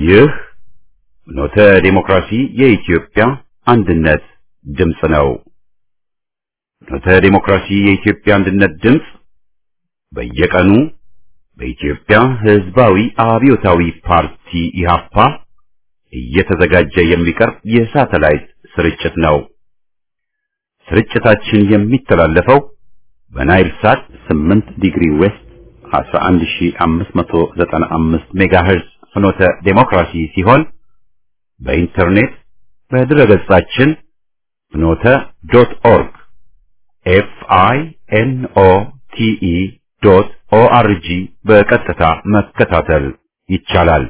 ይህ ኖተ ዴሞክራሲ የኢትዮጵያ አንድነት ድምፅ ነው። ኖተ ዴሞክራሲ የኢትዮጵያ አንድነት ድምፅ በየቀኑ በኢትዮጵያ ሕዝባዊ አብዮታዊ ፓርቲ ኢህአፓ እየተዘጋጀ የሚቀርብ የሳተላይት ስርጭት ነው። ስርጭታችን የሚተላለፈው በናይል ሳት 8 ዲግሪ ዌስት 11595 ሜጋሄርዝ ፍኖተ ዴሞክራሲ ሲሆን በኢንተርኔት በድረገጻችን ፍኖተ ዶት ኦርግ ኤፍ አይ ኤን ኦ ቲ ኢ ዶት ኦ አር ጂ በቀጥታ መከታተል ይቻላል።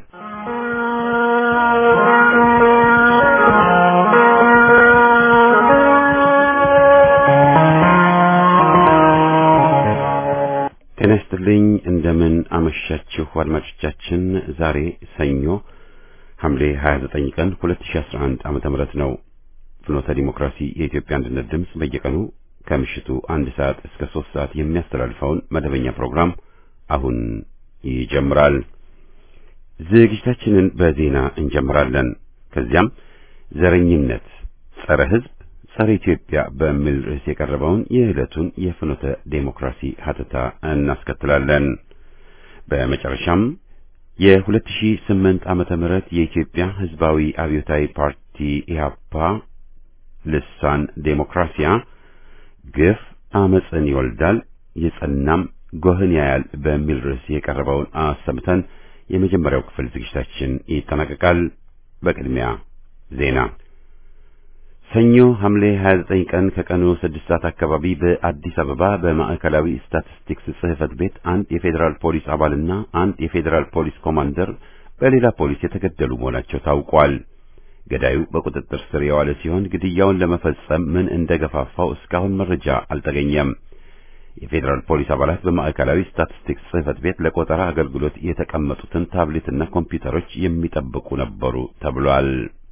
ጤና ይስጥልኝ። እንደምን አመሻችሁ አድማጮቻችን። ዛሬ ሰኞ ሐምሌ 29 ቀን 2011 ዓመተ ምህረት ነው። ፍኖተ ዲሞክራሲ የኢትዮጵያ አንድነት ድምፅ በየቀኑ ከምሽቱ አንድ ሰዓት እስከ ሶስት ሰዓት የሚያስተላልፈውን መደበኛ ፕሮግራም አሁን ይጀምራል። ዝግጅታችንን በዜና እንጀምራለን። ከዚያም ዘረኝነት፣ ጸረ ሕዝብ፣ ጸረ ኢትዮጵያ በሚል ርዕስ የቀረበውን የዕለቱን የፍኖተ ዴሞክራሲ ሀተታ እናስከትላለን። በመጨረሻም የ2008 ዓመተ ምህረት የኢትዮጵያ ሕዝባዊ አብዮታዊ ፓርቲ ኢህአፓ ልሳን ዴሞክራሲያ ግፍ አመፅን ይወልዳል የጸናም ጎህን ያያል በሚል ርዕስ የቀረበውን አሰምተን የመጀመሪያው ክፍል ዝግጅታችን ይጠናቀቃል። በቅድሚያ ዜና። ሰኞ ሐምሌ 29 ቀን ከቀኑ 6 ሰዓት አካባቢ በአዲስ አበባ በማዕከላዊ ስታቲስቲክስ ጽሕፈት ቤት አንድ የፌዴራል ፖሊስ አባልና አንድ የፌዴራል ፖሊስ ኮማንደር በሌላ ፖሊስ የተገደሉ መሆናቸው ታውቋል። ገዳዩ በቁጥጥር ስር የዋለ ሲሆን ግድያውን ለመፈጸም ምን እንደገፋፋው እስካሁን መረጃ አልተገኘም። የፌዴራል ፖሊስ አባላት በማዕከላዊ ስታቲስቲክስ ጽሕፈት ቤት ለቆጠራ አገልግሎት የተቀመጡትን ታብሌትና ኮምፒውተሮች የሚጠብቁ ነበሩ ተብሏል።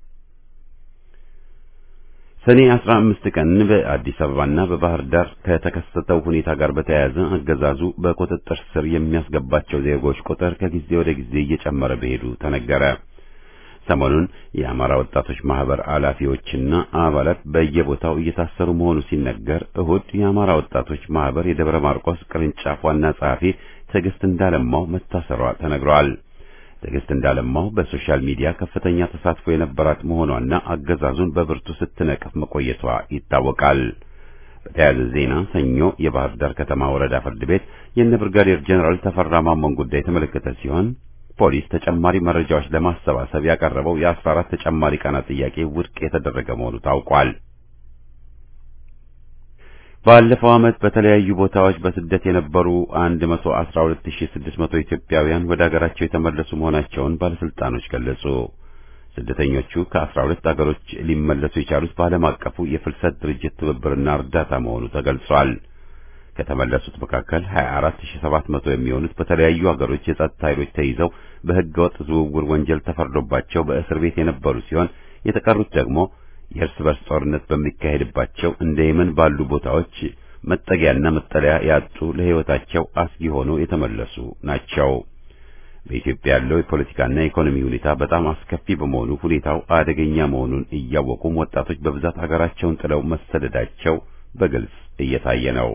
ሰኔ 15 ቀን በአዲስ አበባና በባህር ዳር ከተከሰተው ሁኔታ ጋር በተያያዘ አገዛዙ በቁጥጥር ስር የሚያስገባቸው ዜጎች ቁጥር ከጊዜ ወደ ጊዜ እየጨመረ መሄዱ ተነገረ። ሰሞኑን የአማራ ወጣቶች ማህበር ኃላፊዎችና አባላት በየቦታው እየታሰሩ መሆኑ ሲነገር፣ እሁድ የአማራ ወጣቶች ማህበር የደብረ ማርቆስ ቅርንጫፍ ዋና ጸሐፊ ትዕግስት እንዳለማው መታሰሯ ተነግሯል። ትዕግስት እንዳለማው በሶሻል ሚዲያ ከፍተኛ ተሳትፎ የነበራት መሆኗና አገዛዙን በብርቱ ስትነቅፍ መቆየቷ ይታወቃል። በተያያዘ ዜና ሰኞ የባህር ዳር ከተማ ወረዳ ፍርድ ቤት የነ ብርጋዴር ጀኔራል ተፈራ ማሞን ጉዳይ የተመለከተ ሲሆን ፖሊስ ተጨማሪ መረጃዎች ለማሰባሰብ ያቀረበው የአስራ አራት ተጨማሪ ቀናት ጥያቄ ውድቅ የተደረገ መሆኑ ታውቋል። ባለፈው ዓመት በተለያዩ ቦታዎች በስደት የነበሩ 112600 ኢትዮጵያውያን ወደ አገራቸው የተመለሱ መሆናቸውን ባለስልጣኖች ገለጹ። ስደተኞቹ ከ12 አገሮች ሊመለሱ የቻሉት በዓለም አቀፉ የፍልሰት ድርጅት ትብብርና እርዳታ መሆኑ ተገልጿል። ከተመለሱት መካከል 24700 የሚሆኑት በተለያዩ አገሮች የጸጥታ ኃይሎች ተይዘው በሕገ ወጥ ዝውውር ወንጀል ተፈርዶባቸው በእስር ቤት የነበሩ ሲሆን የተቀሩት ደግሞ የእርስ በርስ ጦርነት በሚካሄድባቸው እንደ የመን ባሉ ቦታዎች መጠጊያና መጠለያ ያጡ ለሕይወታቸው አስጊ ሆነው የተመለሱ ናቸው። በኢትዮጵያ ያለው የፖለቲካና የኢኮኖሚ ሁኔታ በጣም አስከፊ በመሆኑ ሁኔታው አደገኛ መሆኑን እያወቁም ወጣቶች በብዛት ሀገራቸውን ጥለው መሰደዳቸው በግልጽ እየታየ ነው።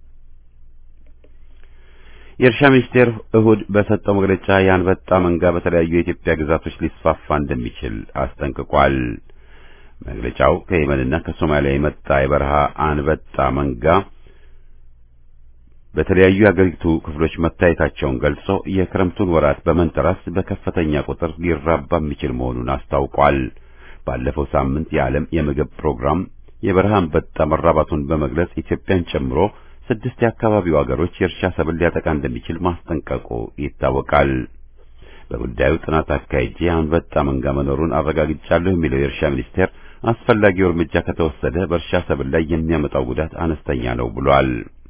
የእርሻ ሚኒስቴር እሁድ በሰጠው መግለጫ የአንበጣ መንጋ በተለያዩ የኢትዮጵያ ግዛቶች ሊስፋፋ እንደሚችል አስጠንቅቋል። መግለጫው ከየመንና ከሶማሊያ የመጣ የበረሃ አንበጣ መንጋ በተለያዩ የአገሪቱ ክፍሎች መታየታቸውን ገልጾ የክረምቱን ወራት በመንተራስ በከፍተኛ ቁጥር ሊራባ የሚችል መሆኑን አስታውቋል። ባለፈው ሳምንት የዓለም የምግብ ፕሮግራም የበረሃ አንበጣ መራባቱን በመግለጽ ኢትዮጵያን ጨምሮ ስድስት የአካባቢው አገሮች የእርሻ ሰብል ሊያጠቃ እንደሚችል ማስጠንቀቁ ይታወቃል። በጉዳዩ ጥናት አካሄጄ አንበጣ መንጋ መኖሩን አረጋግጫለሁ የሚለው የእርሻ ሚኒስቴር አስፈላጊው እርምጃ ከተወሰደ በእርሻ ሰብል ላይ የሚያመጣው ጉዳት አነስተኛ ነው ብሏል።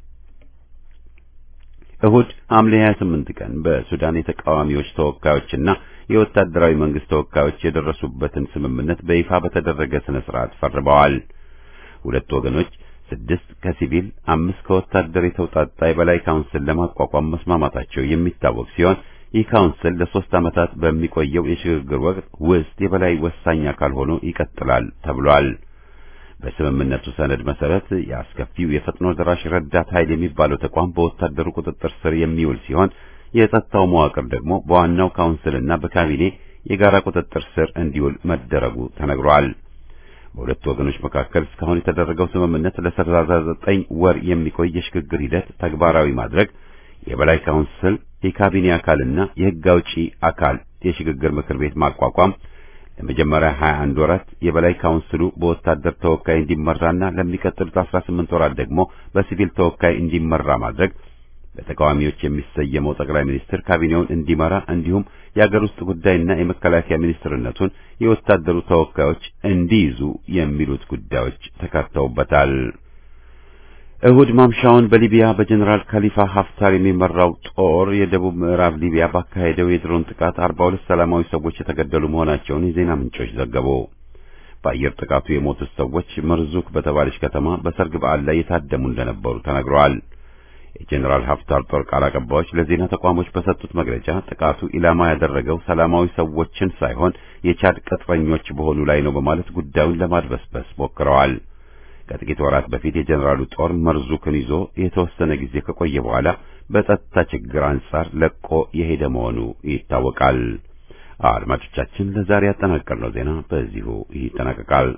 እሁድ ሐምሌ 28 ቀን በሱዳን የተቃዋሚዎች ተወካዮችና የወታደራዊ መንግስት ተወካዮች የደረሱበትን ስምምነት በይፋ በተደረገ ስነ ስርዓት ፈርመዋል። ሁለት ወገኖች ስድስት ከሲቪል አምስት ከወታደር የተውጣጣ የበላይ ካውንስል ለማቋቋም መስማማታቸው የሚታወቅ ሲሆን ይህ ካውንስል ለሶስት ዓመታት በሚቆየው የሽግግር ወቅት ውስጥ የበላይ ወሳኝ አካል ሆኖ ይቀጥላል ተብሏል። በስምምነቱ ሰነድ መሰረት የአስከፊው የፈጥኖ ደራሽ ረዳት ኃይል የሚባለው ተቋም በወታደሩ ቁጥጥር ስር የሚውል ሲሆን የጸጥታው መዋቅር ደግሞ በዋናው ካውንስልና በካቢኔ የጋራ ቁጥጥር ስር እንዲውል መደረጉ ተነግሯል። በሁለቱ ወገኖች መካከል እስካሁን የተደረገው ስምምነት ለሰላሳ ዘጠኝ ወር የሚቆይ የሽግግር ሂደት ተግባራዊ ማድረግ፣ የበላይ ካውንስል የካቢኔ አካልና የሕግ አውጪ አካል የሽግግር ምክር ቤት ማቋቋም፣ ለመጀመሪያ 21 ወራት የበላይ ካውንስሉ በወታደር ተወካይ እንዲመራና ለሚቀጥሉት 18 ወራት ደግሞ በሲቪል ተወካይ እንዲመራ ማድረግ በተቃዋሚዎች የሚሰየመው ጠቅላይ ሚኒስትር ካቢኔውን እንዲመራ እንዲሁም የአገር ውስጥ ጉዳይና የመከላከያ ሚኒስትርነቱን የወታደሩ ተወካዮች እንዲይዙ የሚሉት ጉዳዮች ተካተውበታል። እሁድ ማምሻውን በሊቢያ በጀኔራል ካሊፋ ሀፍታር የሚመራው ጦር የደቡብ ምዕራብ ሊቢያ ባካሄደው የድሮን ጥቃት 42 ሰላማዊ ሰዎች የተገደሉ መሆናቸውን የዜና ምንጮች ዘገቡ። በአየር ጥቃቱ የሞቱት ሰዎች መርዙክ በተባለች ከተማ በሰርግ በዓል ላይ የታደሙ እንደነበሩ ተነግረዋል። የጀኔራል ሀፍታር ጦር ቃል አቀባዮች ለዜና ተቋሞች በሰጡት መግለጫ ጥቃቱ ኢላማ ያደረገው ሰላማዊ ሰዎችን ሳይሆን የቻድ ቅጥረኞች በሆኑ ላይ ነው በማለት ጉዳዩን ለማድበስበስ ሞክረዋል። ከጥቂት ወራት በፊት የጀኔራሉ ጦር መርዙክን ይዞ የተወሰነ ጊዜ ከቆየ በኋላ በጸጥታ ችግር አንጻር ለቆ የሄደ መሆኑ ይታወቃል። አድማጮቻችን፣ ለዛሬ ያጠናቀርነው ዜና በዚሁ ይጠናቀቃል።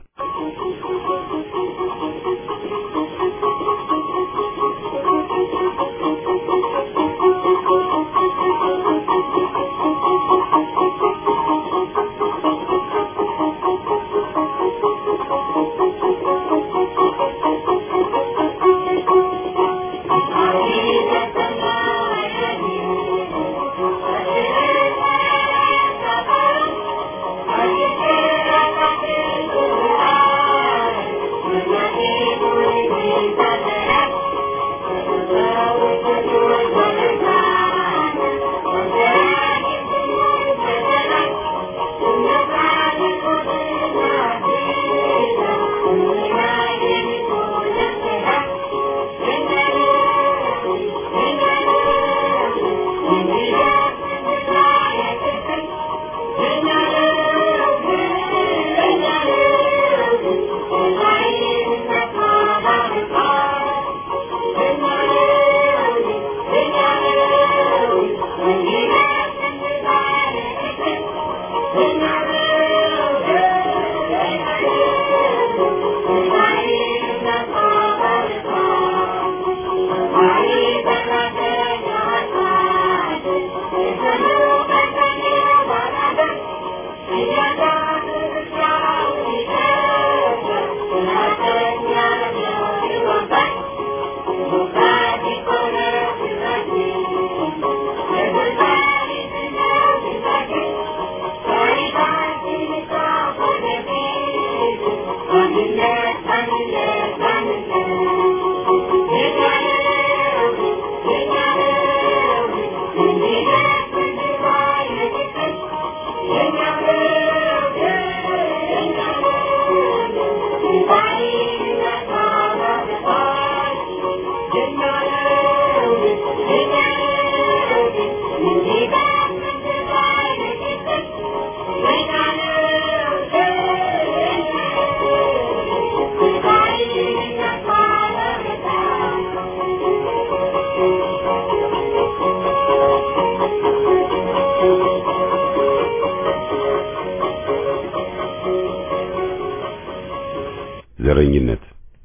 ዘረኝነት፣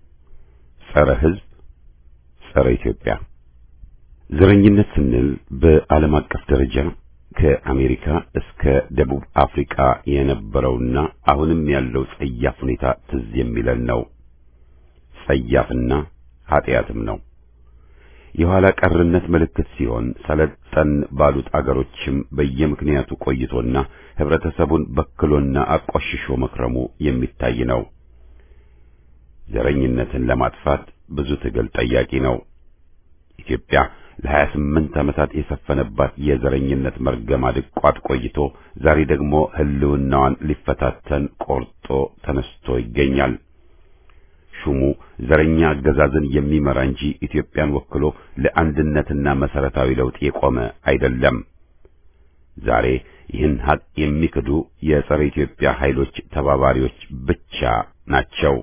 ጸረ ሕዝብ፣ ጸረ ኢትዮጵያ። ዘረኝነት ስንል በዓለም አቀፍ ደረጃ ከአሜሪካ እስከ ደቡብ አፍሪካ የነበረውና አሁንም ያለው ጸያፍ ሁኔታ ትዝ የሚለን ነው። ጸያፍና ኃጢአትም ነው። የኋላ ቀርነት ምልክት ሲሆን ሰለጠን ባሉት አገሮችም በየምክንያቱ ቆይቶና ህብረተሰቡን በክሎና አቆሽሾ መክረሙ የሚታይ ነው። ዘረኝነትን ለማጥፋት ብዙ ትግል ጠያቂ ነው። ኢትዮጵያ ለሀያ ስምንት ዓመታት የሰፈነባት የዘረኝነት መርገም አድቋት ቆይቶ ዛሬ ደግሞ ህልውናዋን ሊፈታተን ቆርጦ ተነስቶ ይገኛል። ሹሙ ዘረኛ አገዛዝን የሚመራ እንጂ ኢትዮጵያን ወክሎ ለአንድነትና መሰረታዊ ለውጥ የቆመ አይደለም። ዛሬ ይህን ሀቅ የሚክዱ የጸረ ኢትዮጵያ ኃይሎች ተባባሪዎች ብቻ ናቸው።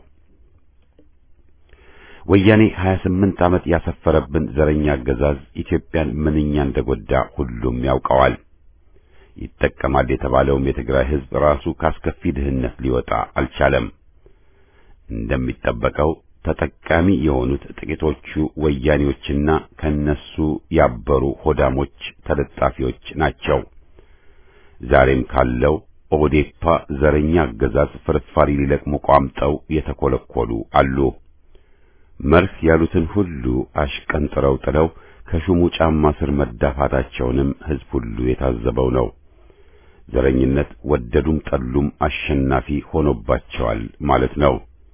ወያኔ 28 ዓመት ያሰፈረብን ዘረኛ አገዛዝ ኢትዮጵያን ምንኛ እንደጎዳ ሁሉም ያውቀዋል። ይጠቀማል የተባለውም የትግራይ ሕዝብ ራሱ ካስከፊ ድህነት ሊወጣ አልቻለም። እንደሚጠበቀው ተጠቃሚ የሆኑት ጥቂቶቹ ወያኔዎችና ከነሱ ያበሩ ሆዳሞች ተለጣፊዎች ናቸው። ዛሬም ካለው ኦዴፓ ዘረኛ አገዛዝ ፍርፋሪ ሊለቅሙ ቋምጠው የተኮለኮሉ አሉ። መርህ ያሉትን ሁሉ አሽቀንጥረው ጥለው ከሹሙ ጫማ ስር መዳፋታቸውንም ሕዝብ ሁሉ የታዘበው ነው። ዘረኝነት ወደዱም ጠሉም አሸናፊ ሆኖባቸዋል ማለት ነው።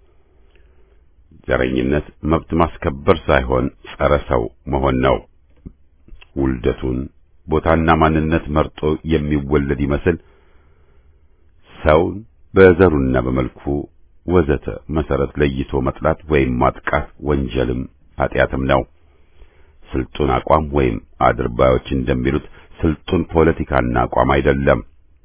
ዘረኝነት መብት ማስከበር ሳይሆን ጸረ ሰው መሆን ነው። ውልደቱን ቦታና ማንነት መርጦ የሚወለድ ይመስል ሰውን በዘሩና በመልኩ ወዘተ መሰረት ለይቶ መጥላት ወይም ማጥቃት ወንጀልም ኃጢአትም ነው። ስልጡን አቋም ወይም አድርባዮች እንደሚሉት ስልጡን ፖለቲካና አቋም አይደለም።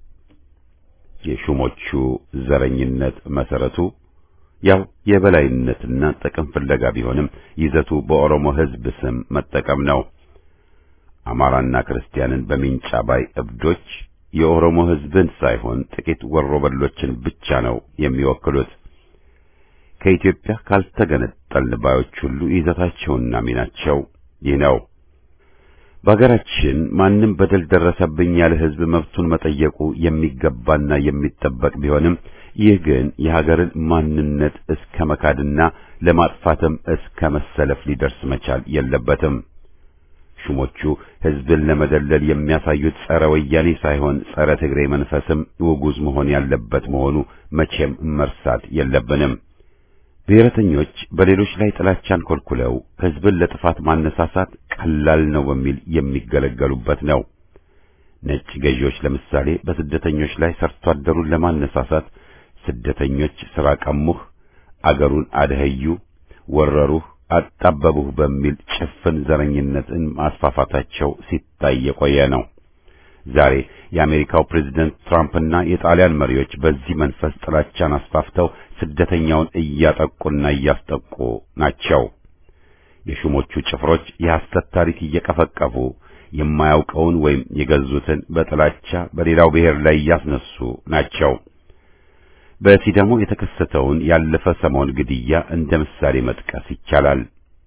የሹሞቹ ዘረኝነት መሰረቱ ያው የበላይነትና ጥቅም ፍለጋ ቢሆንም ይዘቱ በኦሮሞ ሕዝብ ስም መጠቀም ነው። አማራና ክርስቲያንን በሚንጫ ባይ እብዶች የኦሮሞ ሕዝብን ሳይሆን ጥቂት ወሮበሎችን ብቻ ነው የሚወክሉት። ከኢትዮጵያ ካልተገነጠልን ባዮች ሁሉ ይዘታቸውና ሚናቸው ይህ ነው። በሀገራችን ማንም በደል ደረሰብኝ ያለ ሕዝብ መብቱን መጠየቁ የሚገባና የሚጠበቅ ቢሆንም ይህ ግን የሀገርን ማንነት እስከ መካድና ለማጥፋትም እስከ መሰለፍ ሊደርስ መቻል የለበትም። ሹሞቹ ሕዝብን ለመደለል የሚያሳዩት ጸረ ወያኔ ሳይሆን ጸረ ትግሬ መንፈስም ውጉዝ መሆን ያለበት መሆኑ መቼም መርሳት የለብንም። ብሔረተኞች በሌሎች ላይ ጥላቻን ኮልኩለው ሕዝብን ለጥፋት ማነሳሳት ቀላል ነው በሚል የሚገለገሉበት ነው። ነጭ ገዢዎች ለምሳሌ በስደተኞች ላይ ሰርቶ አደሩን ለማነሳሳት ስደተኞች ሥራ ቀሙህ፣ አገሩን አደኸዩ፣ ወረሩህ፣ አጣበቡህ በሚል ጭፍን ዘረኝነትን ማስፋፋታቸው ሲታይ የቆየ ነው። ዛሬ የአሜሪካው ፕሬዝደንት ትራምፕና የጣሊያን መሪዎች በዚህ መንፈስ ጥላቻን አስፋፍተው ስደተኛውን እያጠቁና እያስጠቁ ናቸው። የሹሞቹ ጭፍሮች የሐሰት ታሪክ እየቀፈቀፉ የማያውቀውን ወይም የገዙትን በጥላቻ በሌላው ብሔር ላይ እያስነሱ ናቸው። በሲዳሞ የተከሰተውን ያለፈ ሰሞን ግድያ እንደ ምሳሌ መጥቀስ ይቻላል።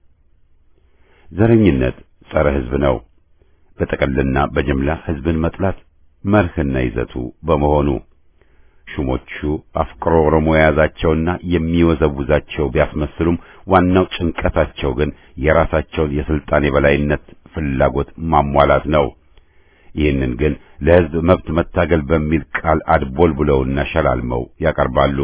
ዘረኝነት ጸረ ሕዝብ ነው። በጠቅልና በጅምላ ሕዝብን መጥላት መርህና ይዘቱ በመሆኑ ሹሞቹ አፍቅሮ ኦሮሞ የያዛቸውና የሚወዘውዛቸው ቢያስመስሉም ዋናው ጭንቀታቸው ግን የራሳቸውን የስልጣን የበላይነት ፍላጎት ማሟላት ነው። ይህንን ግን ለሕዝብ መብት መታገል በሚል ቃል አድቦልቡለውና ሸላልመው ያቀርባሉ።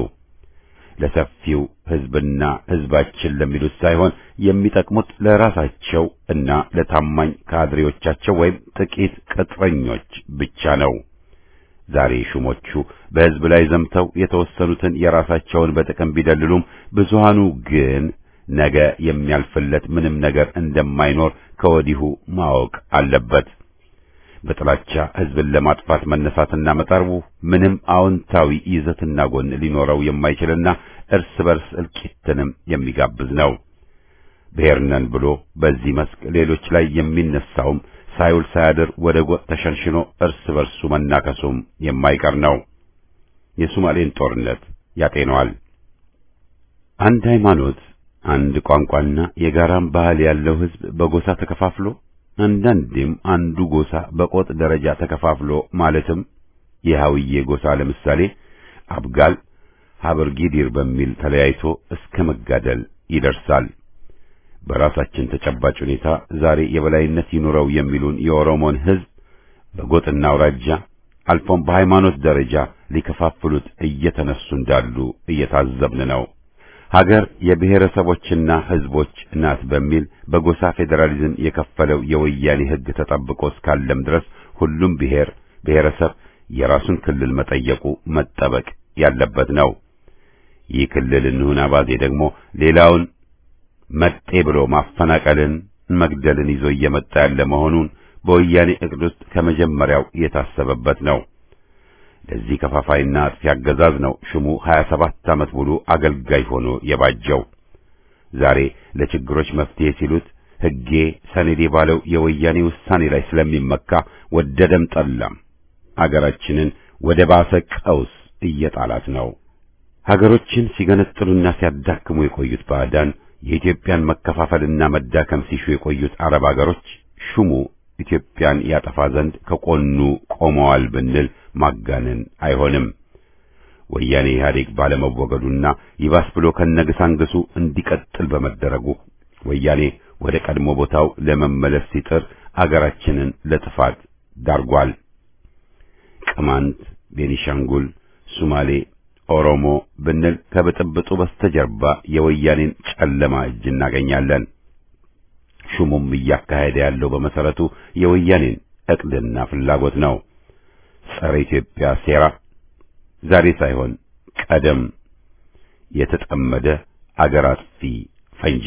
ለሰፊው ሕዝብና ሕዝባችን ለሚሉት ሳይሆን የሚጠቅሙት ለራሳቸው እና ለታማኝ ካድሬዎቻቸው ወይም ጥቂት ቅጥረኞች ብቻ ነው። ዛሬ ሹሞቹ በሕዝብ ላይ ዘምተው የተወሰኑትን የራሳቸውን በጥቅም ቢደልሉም ብዙሃኑ ግን ነገ የሚያልፍለት ምንም ነገር እንደማይኖር ከወዲሁ ማወቅ አለበት። በጥላቻ ሕዝብን ለማጥፋት መነሳትና መጠርቡ ምንም አዎንታዊ ይዘትና ጎን ሊኖረው የማይችልና እርስ በርስ እልቂትንም የሚጋብዝ ነው። ብሔር ነን ብሎ በዚህ መስክ ሌሎች ላይ የሚነሳውም ሳይውል ሳያድር ወደ ጎጥ ተሸንሽኖ እርስ በርሱ መናከሱም የማይቀር ነው። የሶማሌን ጦርነት ያጤነዋል። አንድ ሃይማኖት፣ አንድ ቋንቋና የጋራም ባህል ያለው ሕዝብ በጎሳ ተከፋፍሎ አንዳንዴም አንዱ ጎሳ በቆጥ ደረጃ ተከፋፍሎ ማለትም የሃውዬ ጎሳ ለምሳሌ አብጋል ሀበርጊዲር በሚል ተለያይቶ እስከ መጋደል ይደርሳል። በራሳችን ተጨባጭ ሁኔታ ዛሬ የበላይነት ይኑረው የሚሉን የኦሮሞን ሕዝብ በጎጥና አውራጃ አልፎም በሃይማኖት ደረጃ ሊከፋፍሉት እየተነሱ እንዳሉ እየታዘብን ነው። ሀገር የብሔረሰቦችና ሕዝቦች ናት በሚል በጎሳ ፌዴራሊዝም የከፈለው የወያኔ ሕግ ተጠብቆ እስካለም ድረስ ሁሉም ብሔር ብሔረሰብ የራሱን ክልል መጠየቁ መጠበቅ ያለበት ነው። ይህ ክልል እንሁን አባዜ ደግሞ ሌላውን መጤ ብሎ ማፈናቀልን፣ መግደልን ይዞ እየመጣ ያለ መሆኑን በወያኔ እቅድ ውስጥ ከመጀመሪያው የታሰበበት ነው። ለዚህ ከፋፋይና አጥፊ አገዛዝ ነው ሽሙ 27 ዓመት ሙሉ አገልጋይ ሆኖ የባጀው። ዛሬ ለችግሮች መፍትሄ ሲሉት ሕጌ ሰነዴ ባለው የወያኔ ውሳኔ ላይ ስለሚመካ ወደደም ጠላም አገራችንን ወደ ባሰ ቀውስ እየጣላት ነው። ሀገሮችን ሲገነጥሉና ሲያዳክሙ የቆዩት ባዕዳን የኢትዮጵያን መከፋፈልና መዳከም ሲሹ የቆዩት አረብ አገሮች ሹሙ ኢትዮጵያን ያጠፋ ዘንድ ከቆኑ ቆመዋል ብንል ማጋነን አይሆንም። ወያኔ ኢህአዴግ ባለመወገዱና ይባስ ብሎ ከነግሳንግሱ እንዲቀጥል በመደረጉ ወያኔ ወደ ቀድሞ ቦታው ለመመለስ ሲጥር አገራችንን ለጥፋት ዳርጓል። ቅማንት፣ ቤኒሻንጉል፣ ሱማሌ፣ ኦሮሞ ብንል ከብጥብጡ በስተጀርባ የወያኔን ጨለማ እጅ እናገኛለን። ሹሙም እያካሄደ ያለው በመሰረቱ የወያኔን ዕቅድና ፍላጎት ነው። ጸረ ኢትዮጵያ ሴራ ዛሬ ሳይሆን ቀደም የተጠመደ አገር አጥፊ ፈንጂ።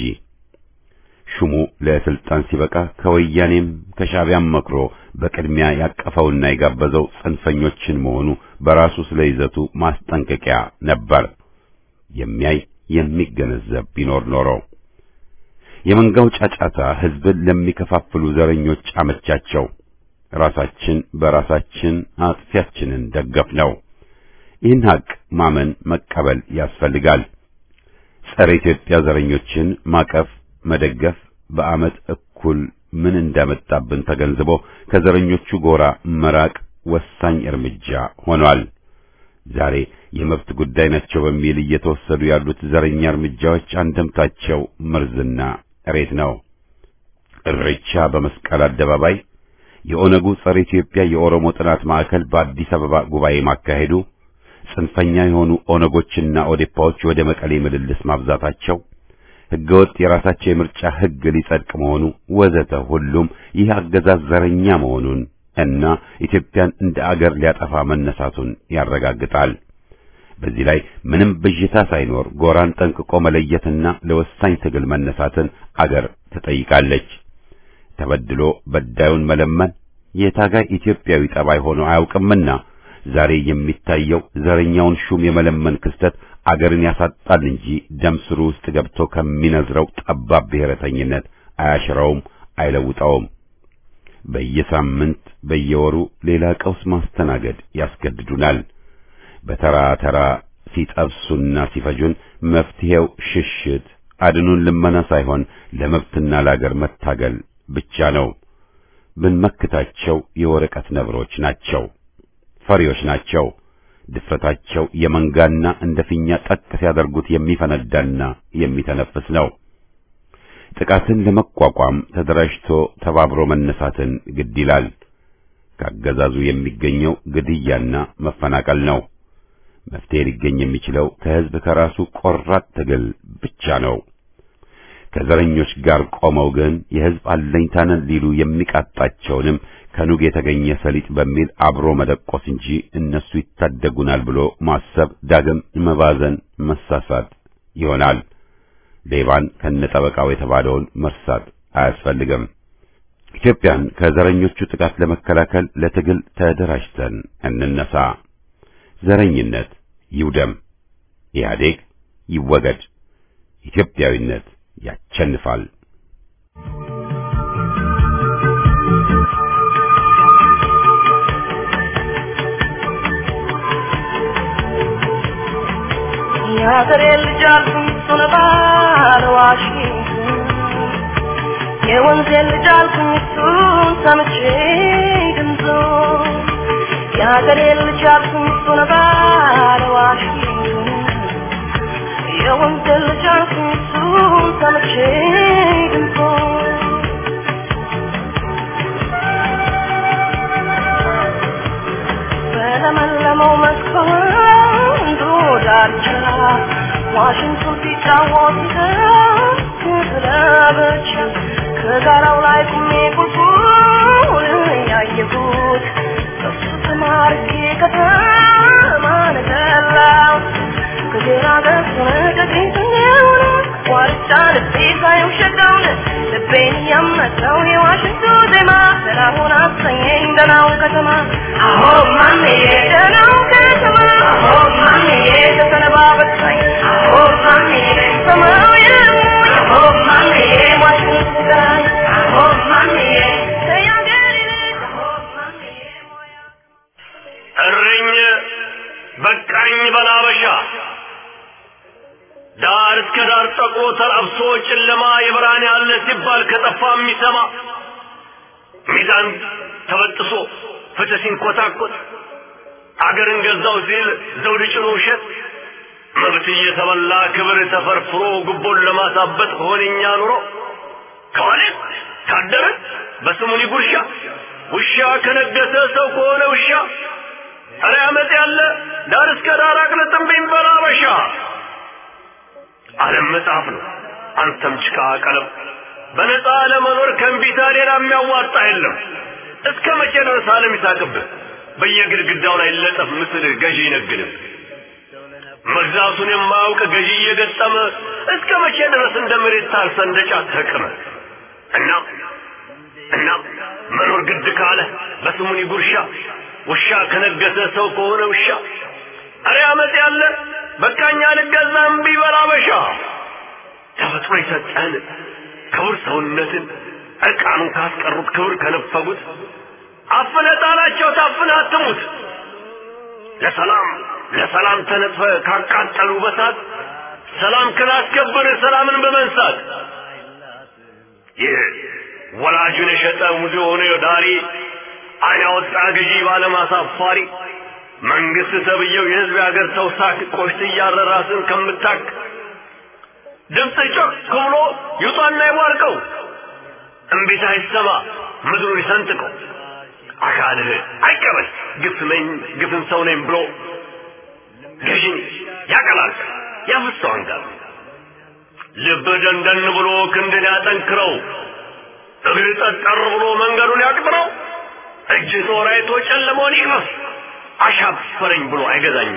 ሹሙ ለስልጣን ሲበቃ ከወያኔም ከሻዕቢያም መክሮ በቅድሚያ ያቀፈውና የጋበዘው ጽንፈኞችን መሆኑ በራሱ ስለ ይዘቱ ማስጠንቀቂያ ነበር። የሚያይ የሚገነዘብ ቢኖር ኖሮ የመንጋው ጫጫታ ሕዝብን ለሚከፋፍሉ ዘረኞች አመቻቸው። ራሳችን በራሳችን አጥፊያችንን ደገፍ ነው። ይህን ሀቅ ማመን መቀበል ያስፈልጋል። ጸረ ኢትዮጵያ ዘረኞችን ማቀፍ መደገፍ በዓመት እኩል ምን እንዳመጣብን ተገንዝቦ ከዘረኞቹ ጎራ መራቅ ወሳኝ እርምጃ ሆኗል። ዛሬ የመብት ጉዳይ ናቸው በሚል እየተወሰዱ ያሉት ዘረኛ እርምጃዎች አንደምታቸው መርዝና እሬት ነው። እሬቻ በመስቀል አደባባይ፣ የኦነጉ ጸረ ኢትዮጵያ የኦሮሞ ጥናት ማዕከል በአዲስ አበባ ጉባኤ ማካሄዱ፣ ጽንፈኛ የሆኑ ኦነጎችና ኦዴፓዎች ወደ መቀሌ ምልልስ ማብዛታቸው ሕገወጥ የራሳቸው የምርጫ ሕግ ሊጸድቅ መሆኑ ወዘተ ሁሉም ይህ አገዛዝ ዘረኛ መሆኑን እና ኢትዮጵያን እንደ አገር ሊያጠፋ መነሳቱን ያረጋግጣል። በዚህ ላይ ምንም ብዥታ ሳይኖር ጎራን ጠንቅቆ መለየትና ለወሳኝ ትግል መነሳትን አገር ትጠይቃለች። ተበድሎ በዳዩን መለመን የታጋይ ኢትዮጵያዊ ጠባይ ሆኖ አያውቅምና ዛሬ የሚታየው ዘረኛውን ሹም የመለመን ክስተት አገርን ያሳጣል እንጂ ደም ስሩ ውስጥ ገብቶ ከሚነዝረው ጠባብ ብሔረተኝነት አያሽረውም፣ አይለውጠውም። በየሳምንት በየወሩ ሌላ ቀውስ ማስተናገድ ያስገድዱናል። በተራ ተራ ሲጠብሱና ሲፈጁን መፍትሄው ሽሽት አድኑን ልመና ሳይሆን ለመብትና ለአገር መታገል ብቻ ነው። ብንመክታቸው የወረቀት ነብሮች ናቸው፣ ፈሪዎች ናቸው። ድፍረታቸው የመንጋና እንደ ፊኛ ጠቅ ሲያደርጉት የሚፈነዳና የሚተነፍስ ነው። ጥቃትን ለመቋቋም ተደራጅቶ ተባብሮ መነሳትን ግድ ይላል። ካገዛዙ የሚገኘው ግድያና መፈናቀል ነው። መፍትሄ ሊገኝ የሚችለው ከሕዝብ ከራሱ ቆራጥ ትግል ብቻ ነው። ከዘረኞች ጋር ቆመው ግን የሕዝብ አለኝታንን ሊሉ የሚቃጣቸውንም ከኑግ የተገኘ ሰሊጥ በሚል አብሮ መደቆስ እንጂ እነሱ ይታደጉናል ብሎ ማሰብ ዳግም መባዘን፣ መሳሳት ይሆናል። ሌባን ከነጠበቃው የተባለውን መርሳት አያስፈልግም። ኢትዮጵያን ከዘረኞቹ ጥቃት ለመከላከል ለትግል ተደራጅተን እንነሳ። ዘረኝነት ይውደም፣ ኢህአዴግ ይወገድ፣ ኢትዮጵያዊነት ያቸንፋል። የሀገሬ ልጅ አልኩኝ እሱን ባለ ዋሽንግተን የወንዜን ልጅ አልኩኝ እሱን ሰምቼ ድምፆ የሀገሬ ልጅ አልኩኝ እሱን ባለ ዋሽንግተን የወንዜን ልጅ አልኩኝ እሱን ሰምቼ ድምፆ በለመለመው መስኮንዱ ዳርቻ ዋሽንግተን ሲጫወት ስለበች ከጋራው ላይ ቁሜ ቁልቁል ያየሁት በሱ ተማርኬ ከተማ ነገላው ከግራ ገጽ ቀኝ ሆነ ዋርጫ ልቤ ሳየው ሸጋውን ልቤ ልቤን ያመሰው የዋሽንቱ ዜማ ደናሁን አሰኘኝ ደናው ከተማ አሆ ማሜ ደናው ከተማ አሆ ማሜ ተሰነባበትኝ አሆ ማሜ ሰማያዊ አሆ ማሜ ዋሽንቱ ጋይ አሆ ማሜ ተያገሪ አሆ ማሜ ሞያ እረኝ በቃኝ በላበሻ ዳር እስከ ዳር ጠቁሮ ተላብሶ ጨለማ የብርሃን ያለ ሲባል ከጠፋ የሚሰማ ሚዛን ተበጥሶ ፍትህ ሲንኮታኮት አገርን ገዛው ሲል ዘውድ ጭኖ ውሸት መብት እየተበላ ክብር ተፈርፍሮ ጉቦን ለማሳበጥ ሆነኛ ኑሮ ከዋለ ካደረ በስሙኒ ጉርሻ ውሻ ከነገሰ ሰው ከሆነ ውሻ ኧረ አመት ያለ ዳር እስከ ዳር አቅልጥምብኝ በላበሻ ዓለም መጽሐፍ ነው አንተም ጭቃ ቀለም በነፃ ለመኖር ከእንቢታ ሌላ የሚያዋጣ የለም እስከ መቼ ድረስ ዓለም ይሳቅብህ በየግድግዳው ላይ ለጠፍ ምስል ገዢ ይነግድም መግዛቱን የማያውቅ ገዢ እየገጠመ እስከ መቼ ድረስ እንደ መሬት ታርሰ እንደ ጫት ተቅመ እና እና መኖር ግድ ካለ በስሙኒ ጉርሻ ውሻ ከነገሰ ሰው ከሆነ ውሻ አረ አመት ያለ በቃኛ ልገዛም ቢበላ በሻ ተፈጥሮ የሰጠህን ክቡር ሰውነትን እርቃኑን ካስቀሩት ክብር ከነፈጉት አፍነ ጣላቸው ታፍነ አትሙት ለሰላም ለሰላም ተነጥፈ ካቃጠሉ በሳት ሰላም ክላስከብር ሰላምን በመንሳት ይህ ወላጁን የሸጠ ሙዚ ሆነ ዳሪ አይን ያወጣ ገዢ ባለማሳፋሪ መንግስት ተብየው የህዝብ የሀገር ሰው ሳክ ቆሽት እያረ ራስን ከምታክ ድምፅ ጮክ ብሎ ይውጣና ይቧርቀው እምቢታ ይሰማ ምድሩን ይሰንጥቀው አካልህ አይቀበል ግፍ ነኝ ግፍን ሰው ነኝ ብሎ ገዢን ያቀላል ያፍሰው አንጋር ልብ ደንደን ብሎ ክንድን ያጠንክረው እግር ጠጠር ብሎ መንገዱን ያቅጥረው እጅ ጦር አይቶ ጨለመውን ይቅመስ አሻፈረኝ ብሎ አይገዛኝም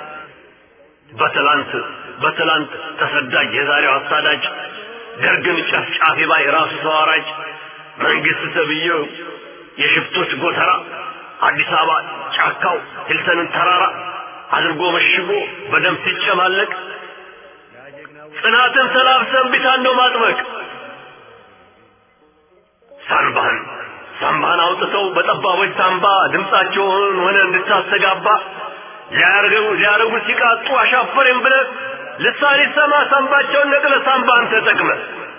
በትላንት በትላንት ተሰዳጅ የዛሬው አሳዳጅ ደርግን ጨፍጫፊ ባይ ራሱ ተዋራጅ መንግስት ተብዬው የሽፍቶች ጎተራ አዲስ አበባ ጫካው ሂልተንን ተራራ አድርጎ መሽጎ በደም ሲጨማለቅ ጽናትን ተላብሰን ቢታን ነው ማጥበቅ ሳንባህን ሳምባህን አውጥተው በጠባቦች ሳምባ ድምፃቸውን ሆነ እንድታስተጋባ ሊያርገው ሊያረጉ ሲቃጡ አሻፈረኝ ብለህ ልሳን ይሰማ ሳምባቸውን ነቅለ ሳምባን ተጠቅመ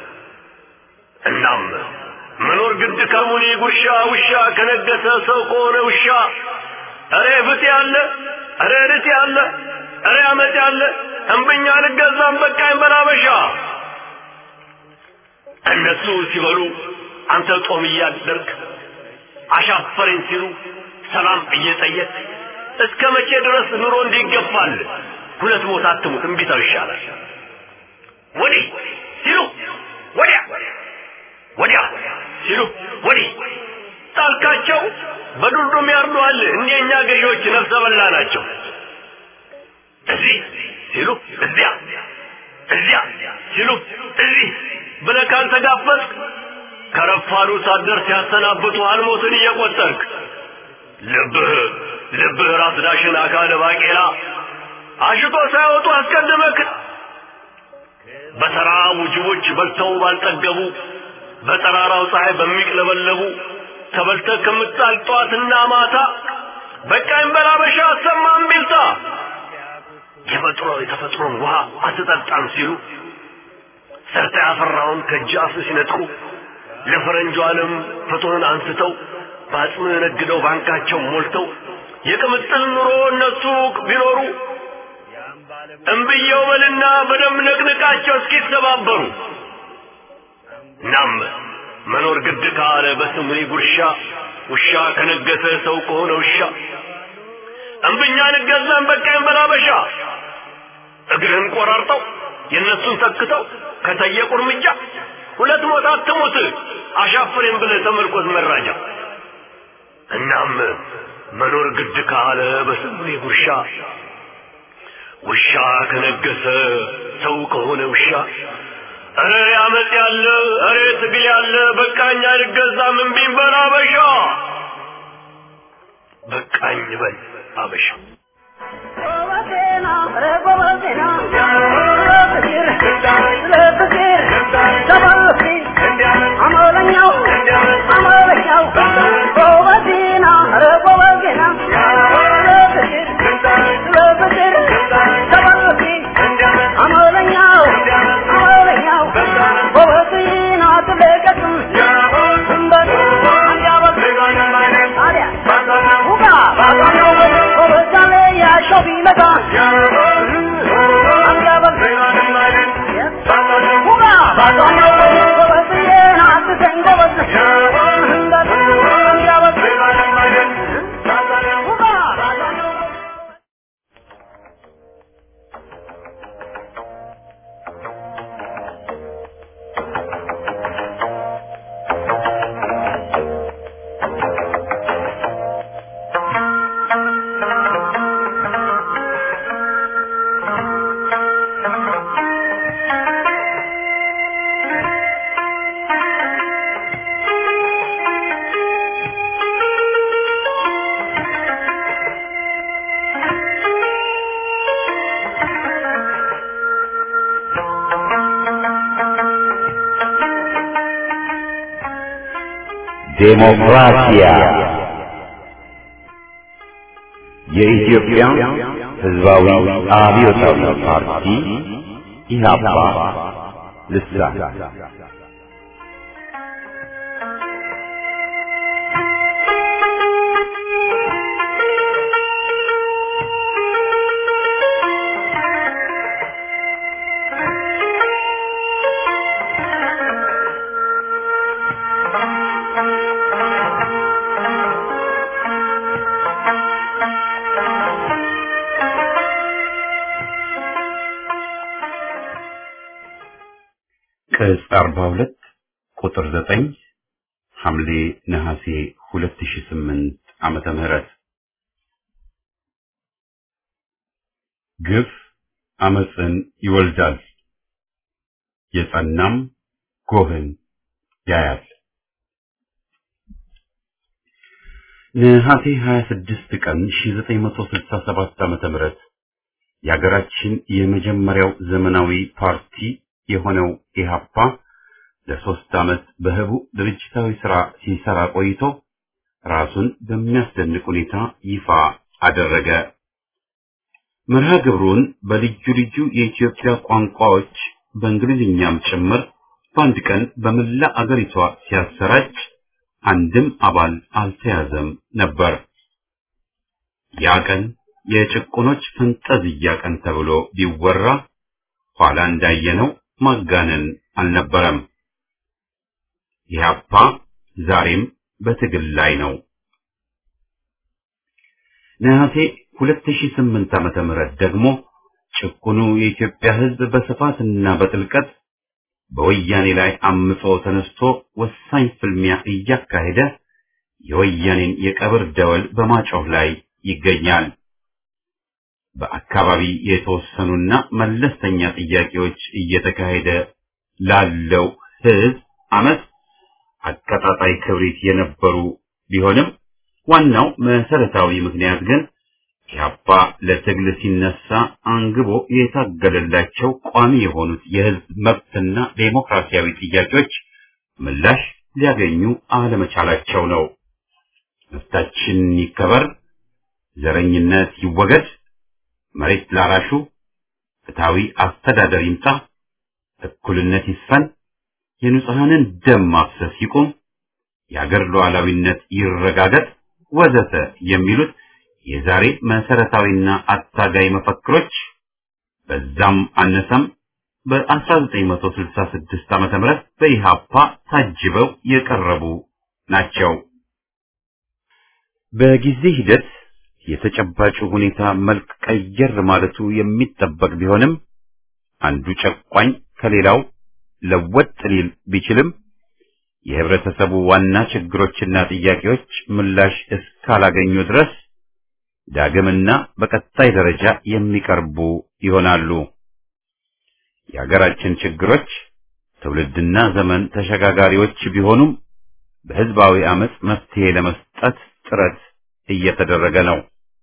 እናም መኖር ግድ ከሙኒ ጉርሻ ውሻ ከነገሰ ሰው ከሆነ ውሻ እሬ ፍት ያለ እሬ ርት ያለ እሬ አመት ያለ እምብኛ ልገዛም በቃኝ በላበሻ እነሱ ሲበሉ አንተ ጦም እያደርግ አሻፈረኝ ሲሉ ሰላም እየጠየቅ እስከ መቼ ድረስ ኑሮ እንዲገፋል ሁለት ሞት አትሙት እምቢታው ይሻላል ወዲህ ሲሉ ወዲያ ወዲያ ሲሉ ወዲህ ጣልካቸው በዱርዱም ያርዱሃል እኒኛ ገዢዎች ነፍሰ በላ ናቸው እዚህ ሲሉ እዚያ እዚያ ሲሉ እዚህ ብለህ ካልተጋፈጥክ ከረፋዱ ሳትደርስ ያሰናብቱ አልሞትን እየቆጠርክ ልብህ ልብህ ራስ ዳሽን አካለ ባቄላ አሽቶ ሳይወጡ አስቀድመክ በተራቡ ጅቦች በልተው ባልጠገቡ በጠራራው ፀሐይ በሚቅለበለቡ ተበልተህ ከምጣል ጠዋትና ማታ በቃኝ በላበሻ አሰማም ቢልታ የፈጥሮ የተፈጥሮን ውሃ አትጠጣም ሲሉ ሰርተ ያፈራውን ከጃፍ ሲነጥቁ ለፈረንጁ ዓለም ፍትህን አንስተው በአጽም ነግደው ባንካቸው ሞልተው የቅምጥል ኑሮ እነሱ ቢኖሩ እምብየው በልና በደም ነቅንቃቸው እስኪተባበሩ ናም መኖር ግድ ካለ በስሙኒ ጉርሻ ውሻ ከነገሰ ሰው ከሆነ ውሻ እምብኛ ንገዛን በቃኝ በላበሻ እግርህን ቆራርጠው የእነሱን ተክተው ከጠየቁ እርምጃ ሁለት ሞት አትሙት አሻፍሬን ብለህ ተመልኮት መራጃ እናም መኖር ግድ ካለ በስሙኒ ጉርሻ ውሻ ከነገሰ ሰው ከሆነ ውሻ እረ ያመጽ ያለ እረ ትግል ያለ በቃኝ አልገዛም እምቢኝ በል አበሻ በቃኝ በል አበሻ ዴሞክራሲያ የኢትዮጵያ ሕዝባዊ አብዮታዊ ፓርቲ ኢህአፓ ልሳን ቅጽ 42 ቁጥር 9 ሐምሌ ነሐሴ 2008 ዓመተ ምህረት ግፍ አመፅን ይወልዳል፣ የጸናም ጎህን ያያል። ነሐሴ 26 ቀን 1967 ዓመተ ምህረት የሀገራችን የመጀመሪያው ዘመናዊ ፓርቲ የሆነው ኢህአፓ ለሶስት ዓመት በህቡ ድርጅታዊ ሥራ ሲሰራ ቆይቶ ራሱን በሚያስደንቅ ሁኔታ ይፋ አደረገ። መርሃ ግብሩን በልዩ ልዩ የኢትዮጵያ ቋንቋዎች በእንግሊዝኛም ጭምር በአንድ ቀን በመላ አገሪቷ ሲያሰራጭ አንድም አባል አልተያዘም ነበር። ያ ቀን የጭቁኖች ፈንጠዝያ ቀን ተብሎ ቢወራ ኋላ እንዳየነው ማጋነን አልነበረም። ኢህአፓ ዛሬም በትግል ላይ ነው። ነሐሴ 2008 ዓመተ ምህረት ደግሞ ጭቁኑ የኢትዮጵያ ሕዝብ በስፋትና በጥልቀት በወያኔ ላይ አምጾ ተነስቶ ወሳኝ ፍልሚያ እያካሄደ የወያኔን የቀብር ደወል በማጮህ ላይ ይገኛል። በአካባቢ የተወሰኑና መለስተኛ ጥያቄዎች እየተካሄደ ላለው ህዝብ አመት አቀጣጣይ ክብሪት የነበሩ ቢሆንም ዋናው መሰረታዊ ምክንያት ግን ኢህአፓ ለትግል ሲነሳ አንግቦ የታገለላቸው ቋሚ የሆኑት የህዝብ መብትና ዴሞክራሲያዊ ጥያቄዎች ምላሽ ሊያገኙ አለመቻላቸው ነው። መብታችን ይከበር፣ ዘረኝነት ይወገድ፣ መሬት ላራሹ ፍትሃዊ አስተዳደር ይምጣ፣ እኩልነት ይስፈን፣ የንጹሐንን ደም ማፍሰስ ይቁም፣ የአገር ሉዓላዊነት ይረጋገጥ ወዘተ የሚሉት የዛሬ መሰረታዊና አታጋይ መፈክሮች በዛም አነሰም በ1966 ዓመተ ምህረት በኢሃፓ ታጅበው የቀረቡ ናቸው። በጊዜ ሂደት የተጨባጩ ሁኔታ መልክ ቀየር ማለቱ የሚጠበቅ ቢሆንም አንዱ ጨቋኝ ከሌላው ለወጥ ሊል ቢችልም የህብረተሰቡ ዋና ችግሮችና ጥያቄዎች ምላሽ እስካላገኙ ድረስ ዳግምና በቀጣይ ደረጃ የሚቀርቡ ይሆናሉ። የሀገራችን ችግሮች ትውልድና ዘመን ተሸጋጋሪዎች ቢሆኑም በህዝባዊ አመጽ መፍትሄ ለመስጠት ጥረት እየተደረገ ነው።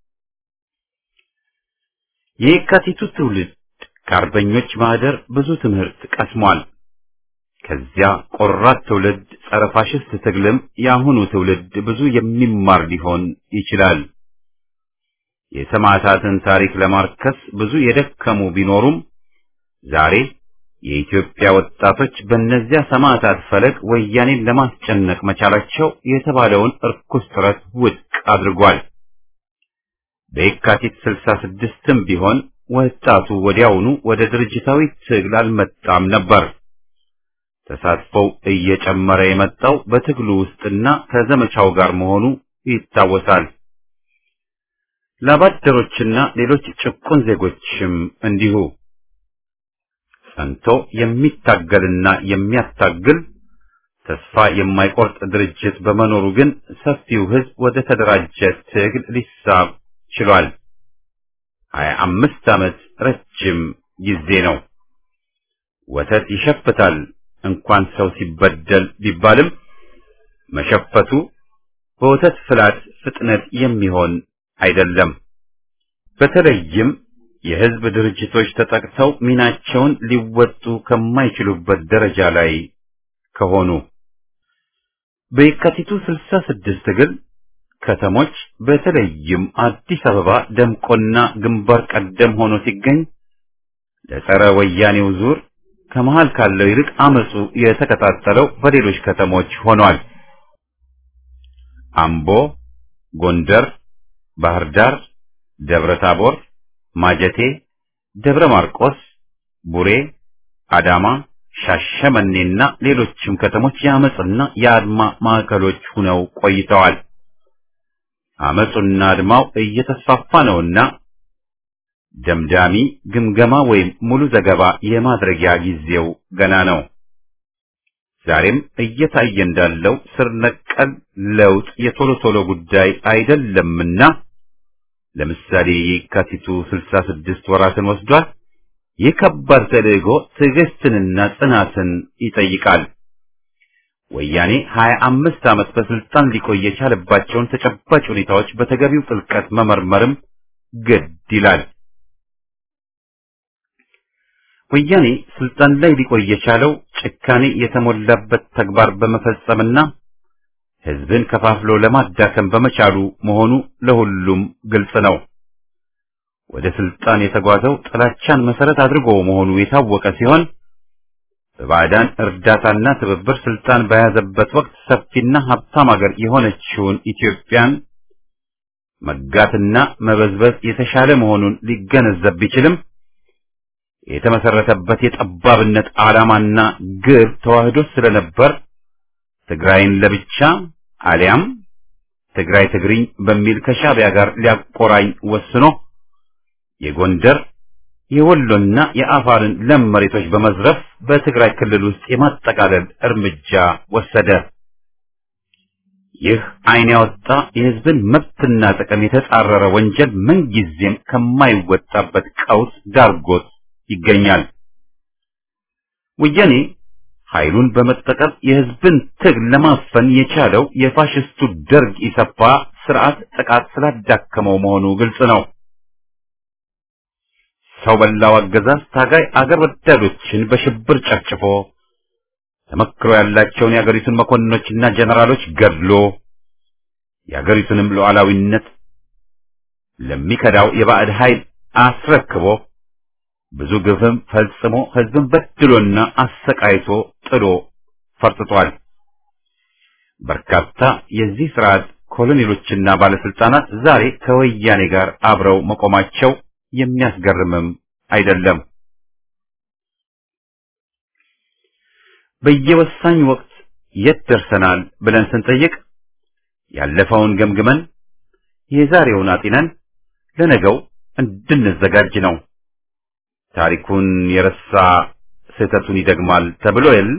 የየካቲቱ ትውልድ ከአርበኞች ማህደር ብዙ ትምህርት ቀስሟል። ከዚያ ቆራት ትውልድ ጸረ ፋሽስት ትግልም የአሁኑ ትውልድ ብዙ የሚማር ሊሆን ይችላል። የሰማዕታትን ታሪክ ለማርከስ ብዙ የደከሙ ቢኖሩም ዛሬ የኢትዮጵያ ወጣቶች በእነዚያ ሰማዕታት ፈለግ ወያኔን ለማስጨነቅ መቻላቸው የተባለውን እርኩስ ጥረት ውድቅ አድርጓል። በየካቲት ስልሳ ስድስትም ቢሆን ወጣቱ ወዲያውኑ ወደ ድርጅታዊ ትግል አልመጣም ነበር። ተሳትፎው እየጨመረ የመጣው በትግሉ ውስጥና ከዘመቻው ጋር መሆኑ ይታወሳል። ላባደሮችና ሌሎች ጭቁን ዜጎችም እንዲሁ ጸንቶ የሚታገልና የሚያታግል ተስፋ የማይቆርጥ ድርጅት በመኖሩ ግን ሰፊው ሕዝብ ወደ ተደራጀ ትግል ሊሳብ ችሏል። ሀያ አምስት ዓመት ረጅም ጊዜ ነው። ወተት ይሸፍታል እንኳን ሰው ሲበደል ቢባልም መሸፈቱ በወተት ፍላት ፍጥነት የሚሆን አይደለም። በተለይም የህዝብ ድርጅቶች ተጠቅተው ሚናቸውን ሊወጡ ከማይችሉበት ደረጃ ላይ ከሆኑ በየካቲቱ ስልሳ ስድስት ትግል ከተሞች በተለይም አዲስ አበባ ደምቆና ግንባር ቀደም ሆኖ ሲገኝ ለጸረ ወያኔው ዙር ከመሃል ካለው ይልቅ አመጹ የተቀጣጠለው በሌሎች ከተሞች ሆኗል። አምቦ፣ ጎንደር፣ ባህር ዳር፣ ደብረ ታቦር፣ ማጀቴ፣ ደብረ ማርቆስ፣ ቡሬ፣ አዳማ፣ ሻሸመኔና ሌሎችም ከተሞች የአመጽና የአድማ ማዕከሎች ሆነው ቆይተዋል። አመጹና አድማው እየተስፋፋ ነውና ደምዳሚ ግምገማ ወይም ሙሉ ዘገባ የማድረጊያ ጊዜው ገና ነው። ዛሬም እየታየ እንዳለው ስር ነቀል ለውጥ የቶሎ ቶሎ ጉዳይ አይደለምና ለምሳሌ የካቲቱ ስልሳ ስድስት ወራትን ወስዷል። ይህ ከባድ ተልዕኮ ትዕግስትንና ጽናትን ይጠይቃል። ወያኔ ሀያ አምስት ዓመት በስልጣን ሊቆይ የቻለባቸውን ተጨባጭ ሁኔታዎች በተገቢው ጥልቀት መመርመርም ግድ ይላል። ወያኔ ስልጣን ላይ ሊቆይ የቻለው ጭካኔ የተሞላበት ተግባር በመፈጸምና ሕዝብን ከፋፍሎ ለማዳከም በመቻሉ መሆኑ ለሁሉም ግልጽ ነው። ወደ ስልጣን የተጓዘው ጥላቻን መሰረት አድርጎ መሆኑ የታወቀ ሲሆን በባዕዳን እርዳታና ትብብር ስልጣን በያዘበት ወቅት ሰፊና ሀብታም አገር የሆነችውን ኢትዮጵያን መጋትና መበዝበዝ የተሻለ መሆኑን ሊገነዘብ ቢችልም የተመሰረተበት የጠባብነት ዓላማና ግብ ተዋህዶ ስለነበር ትግራይን ለብቻ አሊያም ትግራይ ትግሪኝ በሚል ከሻዕቢያ ጋር ሊያቆራኝ ወስኖ የጎንደር የወሎና የአፋርን ለም መሬቶች በመዝረፍ በትግራይ ክልል ውስጥ የማጠቃለል እርምጃ ወሰደ። ይህ ዓይን ያወጣ የሕዝብን መብትና ጥቅም የተጻረረ ወንጀል ምንጊዜም ከማይወጣበት ቀውስ ዳርጎት ይገኛል። ወያኔ ኃይሉን በመጠቀም የሕዝብን ትግል ለማፈን የቻለው የፋሽስቱ ደርግ ኢሰፓ ስርዓት ጥቃት ስላዳከመው መሆኑ ግልጽ ነው። ሰው በላው አገዛዝ ታጋይ አገር ወዳዶችን በሽብር ጨፍጭፎ ተመክሮ ያላቸውን የአገሪቱን መኮንኖችና ጀነራሎች ገድሎ የአገሪቱንም ሉዓላዊነት ለሚከዳው የባዕድ ኃይል አስረክቦ ብዙ ግፍም ፈጽሞ ሕዝብን በድሎና አሰቃይቶ ጥሎ ፈርጥቷል። በርካታ የዚህ ስርዓት ኮሎኔሎችና ባለስልጣናት ዛሬ ከወያኔ ጋር አብረው መቆማቸው የሚያስገርምም አይደለም። በየወሳኝ ወቅት የት ደርሰናል ብለን ስንጠይቅ ያለፈውን ገምግመን የዛሬውን አጢነን ለነገው እንድንዘጋጅ ነው። ታሪኩን የረሳ ስህተቱን ይደግማል ተብሎ የል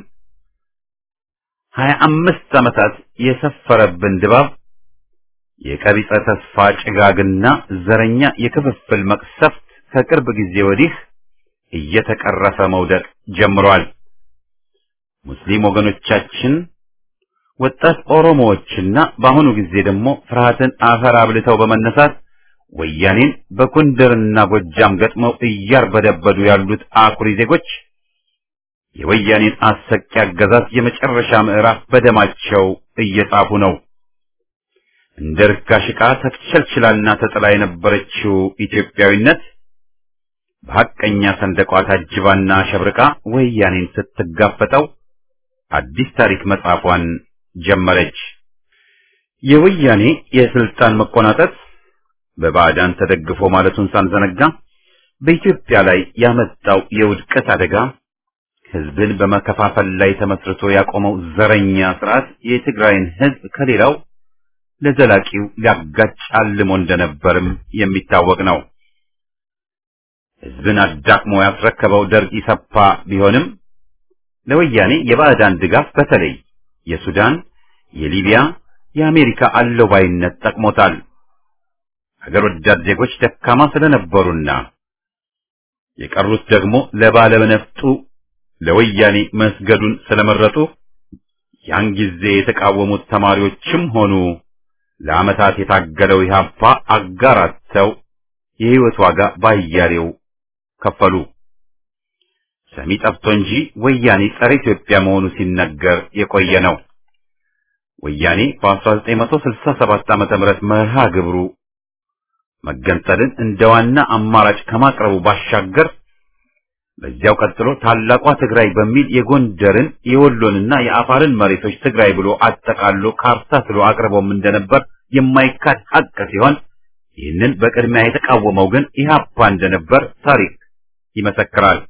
ሀያ አምስት ዓመታት የሰፈረብን ድባብ የቀቢጸ ተስፋ ጭጋግና ዘረኛ የክፍፍል መቅሰፍት ከቅርብ ጊዜ ወዲህ እየተቀረፈ መውደቅ ጀምሯል። ሙስሊም ወገኖቻችን ወጣት ኦሮሞዎችና በአሁኑ ጊዜ ደግሞ ፍርሃትን አፈር አብልተው በመነሳት ወያኔን በጎንደርና ጎጃም ገጥመው እያርበደበዱ ያሉት አኩሪ ዜጎች የወያኔን አሰቂ አገዛዝ የመጨረሻ ምዕራፍ በደማቸው እየጻፉ ነው። እንደ ርካሽ ዕቃ ተቸልችላና ተጥላ የነበረችው ኢትዮጵያዊነት በሐቀኛ ሰንደቋ ታጅባና ሸብርቃ ወያኔን ስትጋፈጠው አዲስ ታሪክ መጻፏን ጀመረች። የወያኔ የስልጣን መቆናጠጥ በባዕዳን ተደግፎ ማለቱን ሳንዘነጋ በኢትዮጵያ ላይ ያመጣው የውድቀት አደጋ ሕዝብን በመከፋፈል ላይ ተመስርቶ ያቆመው ዘረኛ ስርዓት የትግራይን ሕዝብ ከሌላው ለዘላቂው ሊያጋጭ አልሞ እንደነበርም የሚታወቅ ነው። ሕዝብን አዳክሞ ያስረከበው ደርግ ኢሰፓ ቢሆንም ለወያኔ የባዕዳን ድጋፍ በተለይ የሱዳን፣ የሊቢያ፣ የአሜሪካ አለባይነት ጠቅሞታል። ሀገር ወዳድ ዜጎች ደካማ ስለነበሩና የቀሩት ደግሞ ለባለነፍጡ ለወያኔ መስገዱን ስለመረጡ ያን ጊዜ የተቃወሙት ተማሪዎችም ሆኑ ለዓመታት የታገለው ኢህአፓ አጋራተው የሕይወት ዋጋ ባያሌው ከፈሉ። ሰሚ ጠፍቶ እንጂ ወያኔ ጸረ ኢትዮጵያ መሆኑ ሲነገር የቆየ ነው። ወያኔ በ1967 ዓመተ ምህረት መርሃ ግብሩ መገንጠልን እንደ ዋና አማራጭ ከማቅረቡ ባሻገር በዚያው ቀጥሎ ታላቋ ትግራይ በሚል የጎንደርን የወሎንና የአፋርን መሬቶች ትግራይ ብሎ አጠቃሎ ካርታ ስሎ አቅርቦም እንደነበር የማይካድ ሀቅ ሲሆን ይህንን በቅድሚያ የተቃወመው ግን ኢህአፓ እንደነበር ታሪክ ይመሰክራል።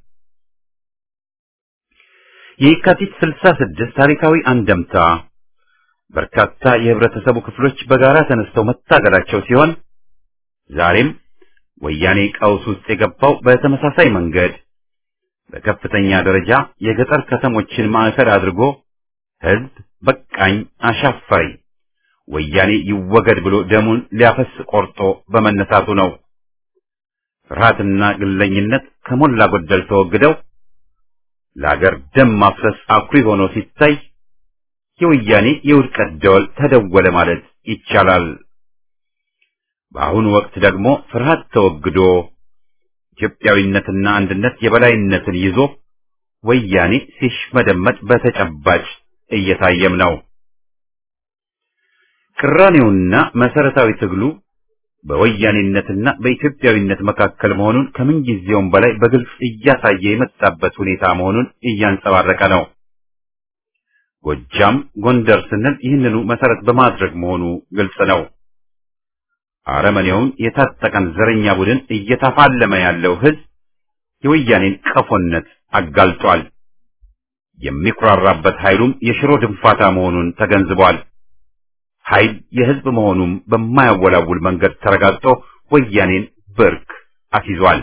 የካቲት 66 ታሪካዊ አንደምታ በርካታ የህብረተሰቡ ክፍሎች በጋራ ተነስተው መታገላቸው ሲሆን ዛሬም ወያኔ ቀውስ ውስጥ የገባው በተመሳሳይ መንገድ በከፍተኛ ደረጃ የገጠር ከተሞችን ማዕከል አድርጎ ህዝብ በቃኝ አሻፈሪ ወያኔ ይወገድ ብሎ ደሙን ሊያፈስ ቆርጦ በመነሳቱ ነው። ፍርሃትና ግለኝነት ከሞላ ጎደል ተወግደው ለአገር ደም ማፍሰስ አኩሪ ሆኖ ሲታይ የወያኔ የውድቀት ደወል ተደወለ ማለት ይቻላል። በአሁኑ ወቅት ደግሞ ፍርሃት ተወግዶ ኢትዮጵያዊነትና አንድነት የበላይነትን ይዞ ወያኔ ሲሽመደመጥ በተጨባጭ እየታየም ነው። ቅራኔውና መሰረታዊ ትግሉ በወያኔነትና በኢትዮጵያዊነት መካከል መሆኑን ከምንጊዜውም በላይ በግልጽ እያሳየ የመጣበት ሁኔታ መሆኑን እያንጸባረቀ ነው። ጎጃም፣ ጎንደር ስንል ይህንኑ መሰረት በማድረግ መሆኑ ግልጽ ነው። አረመኔውን የታጠቀን ዘረኛ ቡድን እየተፋለመ ያለው ህዝብ የወያኔን ቀፎነት አጋልጧል። የሚኩራራበት ኃይሉም የሽሮ ድንፋታ መሆኑን ተገንዝቧል። ኃይል የህዝብ መሆኑም በማያወላውል መንገድ ተረጋግጦ ወያኔን ብርክ አስይዟል።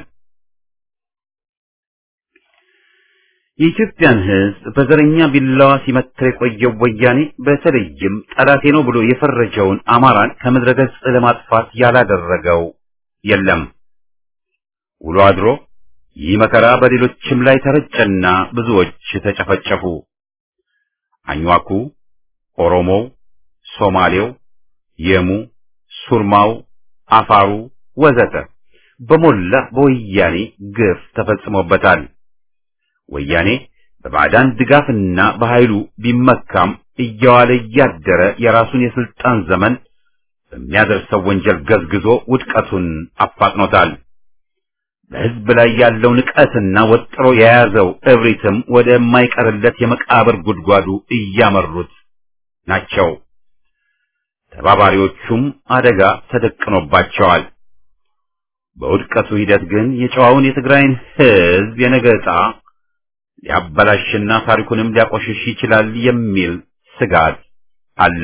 የኢትዮጵያን ህዝብ በዘረኛ ቢላዋ ሲመትር የቆየው ወያኔ በተለይም ጠላቴ ነው ብሎ የፈረጀውን አማራን ከምድረ ገጽ ለማጥፋት ያላደረገው የለም። ውሎ አድሮ ይህ መከራ በሌሎችም ላይ ተረጨና ብዙዎች ተጨፈጨፉ። አኝዋኩ፣ ኦሮሞው፣ ሶማሌው፣ የሙ፣ ሱርማው፣ አፋሩ ወዘተ በሞላ በወያኔ ግፍ ተፈጽሞበታል። ወያኔ በባዕዳን ድጋፍና በኃይሉ ቢመካም እየዋለ እያደረ የራሱን የስልጣን ዘመን በሚያደርሰው ወንጀል ገዝግዞ ውድቀቱን አፋጥኖታል። በህዝብ ላይ ያለው ንቀትና ወጥሮ የያዘው እብሪትም ወደማይቀርለት የመቃብር ጉድጓዱ እያመሩት ናቸው። ተባባሪዎቹም አደጋ ተደቅኖባቸዋል። በውድቀቱ ሂደት ግን የጨዋውን የትግራይን ህዝብ የነገ ዕጣ ሊያበላሽና ታሪኩንም ሊያቆሽሽ ይችላል የሚል ስጋት አለ።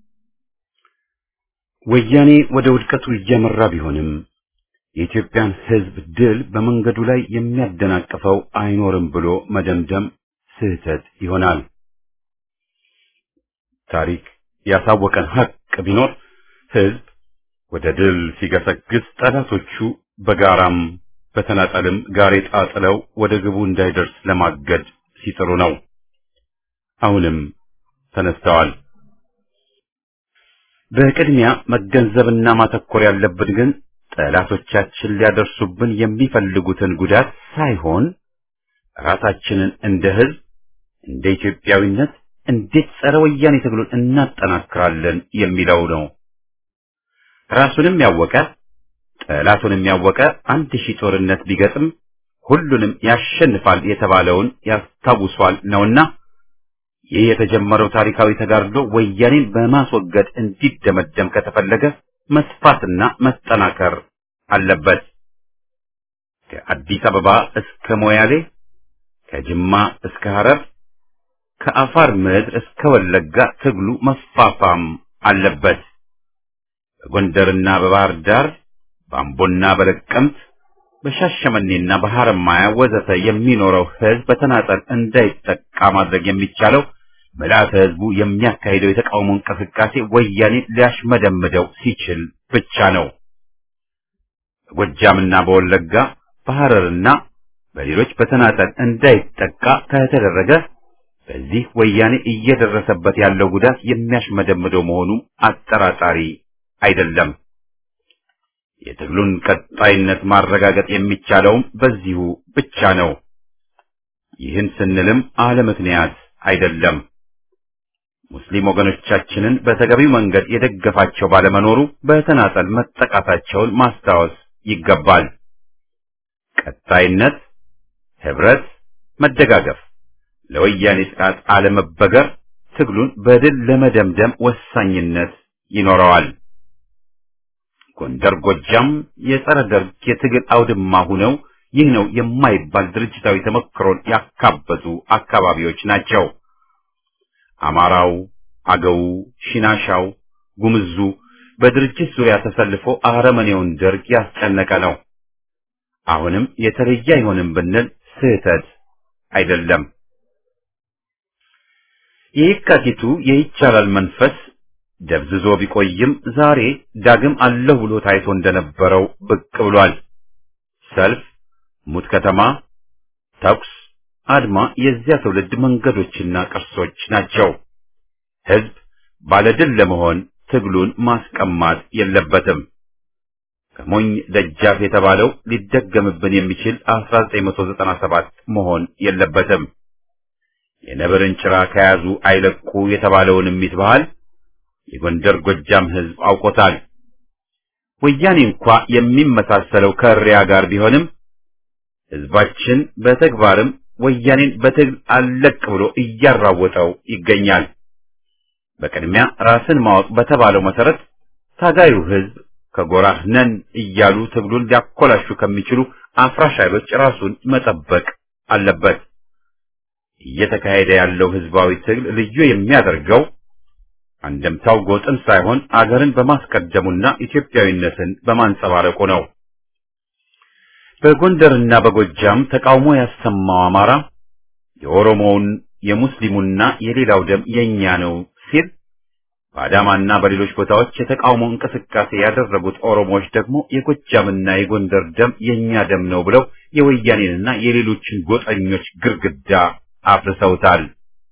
ወያኔ ወደ ውድቀቱ እያመራ ቢሆንም የኢትዮጵያን ህዝብ ድል በመንገዱ ላይ የሚያደናቅፈው አይኖርም ብሎ መደምደም ስህተት ይሆናል። ታሪክ ያሳወቀን ሀቅ ቢኖር ህዝብ ወደ ድል ሲገሰግስ ጠላቶቹ በጋራም በተናጠልም ጋሬጣ ጥለው ወደ ግቡ እንዳይደርስ ለማገድ ሲጥሩ ነው። አሁንም ተነስተዋል። በቅድሚያ መገንዘብና ማተኮር ያለብን ግን ጠላቶቻችን ሊያደርሱብን የሚፈልጉትን ጉዳት ሳይሆን ራሳችንን እንደ ሕዝብ እንደ ኢትዮጵያዊነት እንዴት ጸረ ወያኔ ትግሉን እናጠናክራለን የሚለው ነው። ራሱንም ያወቀ ጠላቱንም ያወቀ አንድ ሺህ ጦርነት ቢገጥም ሁሉንም ያሸንፋል የተባለውን ያስታውሷል ነውና ይህ የተጀመረው ታሪካዊ ተጋድሎ ወያኔን በማስወገድ እንዲደመደም ከተፈለገ መስፋትና መጠናከር አለበት። ከአዲስ አበባ እስከ ሞያሌ፣ ከጅማ እስከ ሐረር፣ ከአፋር ምድር እስከ ወለጋ ትግሉ መፋፋም አለበት። በጎንደርና በባህር ዳር፣ በአምቦና በለቀምት፣ በሻሸመኔና በሐረማያ ወዘተ የሚኖረው ሕዝብ በተናጠል እንዳይጠቃ ማድረግ የሚቻለው ምልአተ ሕዝቡ የሚያካሂደው የተቃውሞ እንቅስቃሴ ወያኔ ሊያሽመደምደው ሲችል ብቻ ነው። በጎጃምና በወለጋ በሐረርና በሌሎች በተናጠል እንዳይጠቃ ከተደረገ በዚህ ወያኔ እየደረሰበት ያለው ጉዳት የሚያሽመደምደው መሆኑ አጠራጣሪ አይደለም። የትግሉን ቀጣይነት ማረጋገጥ የሚቻለውም በዚሁ ብቻ ነው። ይህን ስንልም አለ ምክንያት አይደለም። ሙስሊም ወገኖቻችንን በተገቢው መንገድ የደገፋቸው ባለመኖሩ በተናጠል መጠቃታቸውን ማስታወስ ይገባል። ቀጣይነት፣ ህብረት፣ መደጋገፍ፣ ለወያኔ ጥቃት አለመበገር ትግሉን በድል ለመደምደም ወሳኝነት ይኖረዋል። ጎንደር፣ ጎጃም የጸረ ደርግ የትግል አውድማ ሁነው ይህ ነው የማይባል ድርጅታዊ ተሞክሮን ያካበቱ አካባቢዎች ናቸው። አማራው፣ አገው፣ ሽናሻው፣ ጉምዙ በድርጅት ዙሪያ ተሰልፎ አረመኔውን ደርግ ያስጨነቀ ነው። አሁንም የተለየ አይሆንም ብንል ስህተት አይደለም። የየካቲቱ የይቻላል መንፈስ ደብዝዞ ቢቆይም ዛሬ ዳግም አለሁ ብሎ ታይቶ እንደነበረው ብቅ ብሏል። ሰልፍ፣ ሙት ከተማ፣ ተኩስ፣ አድማ የዚያ ትውልድ መንገዶችና ቅርሶች ናቸው። ህዝብ ባለድል ለመሆን ትግሉን ማስቀማት የለበትም። ከሞኝ ደጃፍ የተባለው ሊደገምብን የሚችል 1997 መሆን የለበትም። የነብርን ጭራ ከያዙ አይለቁ የተባለውን እሚት ባህል የጎንደር ጎጃም ህዝብ አውቆታል። ወያኔ እንኳ የሚመሳሰለው ከእሪያ ጋር ቢሆንም ህዝባችን በተግባርም ወያኔን በትግል አለቅ ብሎ እያራወጠው ይገኛል። በቅድሚያ ራስን ማወቅ በተባለው መሰረት ታጋዩ ህዝብ ከጎራህ ነን እያሉ ትግሉን ሊያኮላሹ ከሚችሉ አፍራሽ ኃይሎች ራሱን መጠበቅ አለበት። እየተካሄደ ያለው ህዝባዊ ትግል ልዩ የሚያደርገው አንደምታው ጎጥን ሳይሆን አገርን በማስቀደሙና ኢትዮጵያዊነትን በማንጸባረቁ ነው። በጎንደርና በጎጃም ተቃውሞ ያሰማው አማራ የኦሮሞውን የሙስሊሙና የሌላው ደም የኛ ነው ሲል በአዳማና በሌሎች ቦታዎች የተቃውሞ እንቅስቃሴ ያደረጉት ኦሮሞዎች ደግሞ የጎጃምና የጎንደር ደም የኛ ደም ነው ብለው የወያኔንና የሌሎችን ጎጠኞች ግርግዳ አፍርሰውታል።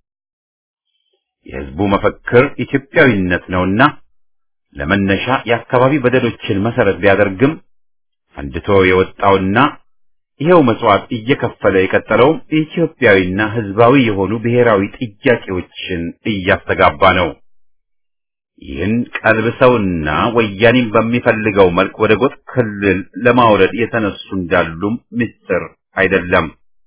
የህዝቡ መፈክር ኢትዮጵያዊነት ነውና ለመነሻ የአካባቢ በደሎችን መሰረት ቢያደርግም ፈንድቶ የወጣውና ይሄው መስዋዕት እየከፈለ የቀጠለውም ኢትዮጵያዊና ህዝባዊ የሆኑ ብሔራዊ ጥያቄዎችን እያስተጋባ ነው። ይህን ቀልብሰውና ወያኔም በሚፈልገው መልክ ወደ ጎጥ ክልል ለማውረድ የተነሱ እንዳሉም ምስጢር አይደለም።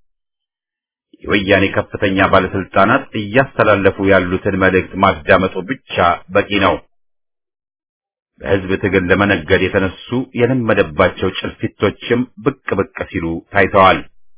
የወያኔ ከፍተኛ ባለስልጣናት እያስተላለፉ ያሉትን መልእክት ማዳመጡ ብቻ በቂ ነው። በህዝብ ትግል ለመነገድ የተነሱ የለመደባቸው ጭልፊቶችም ብቅ ብቅ ሲሉ ታይተዋል።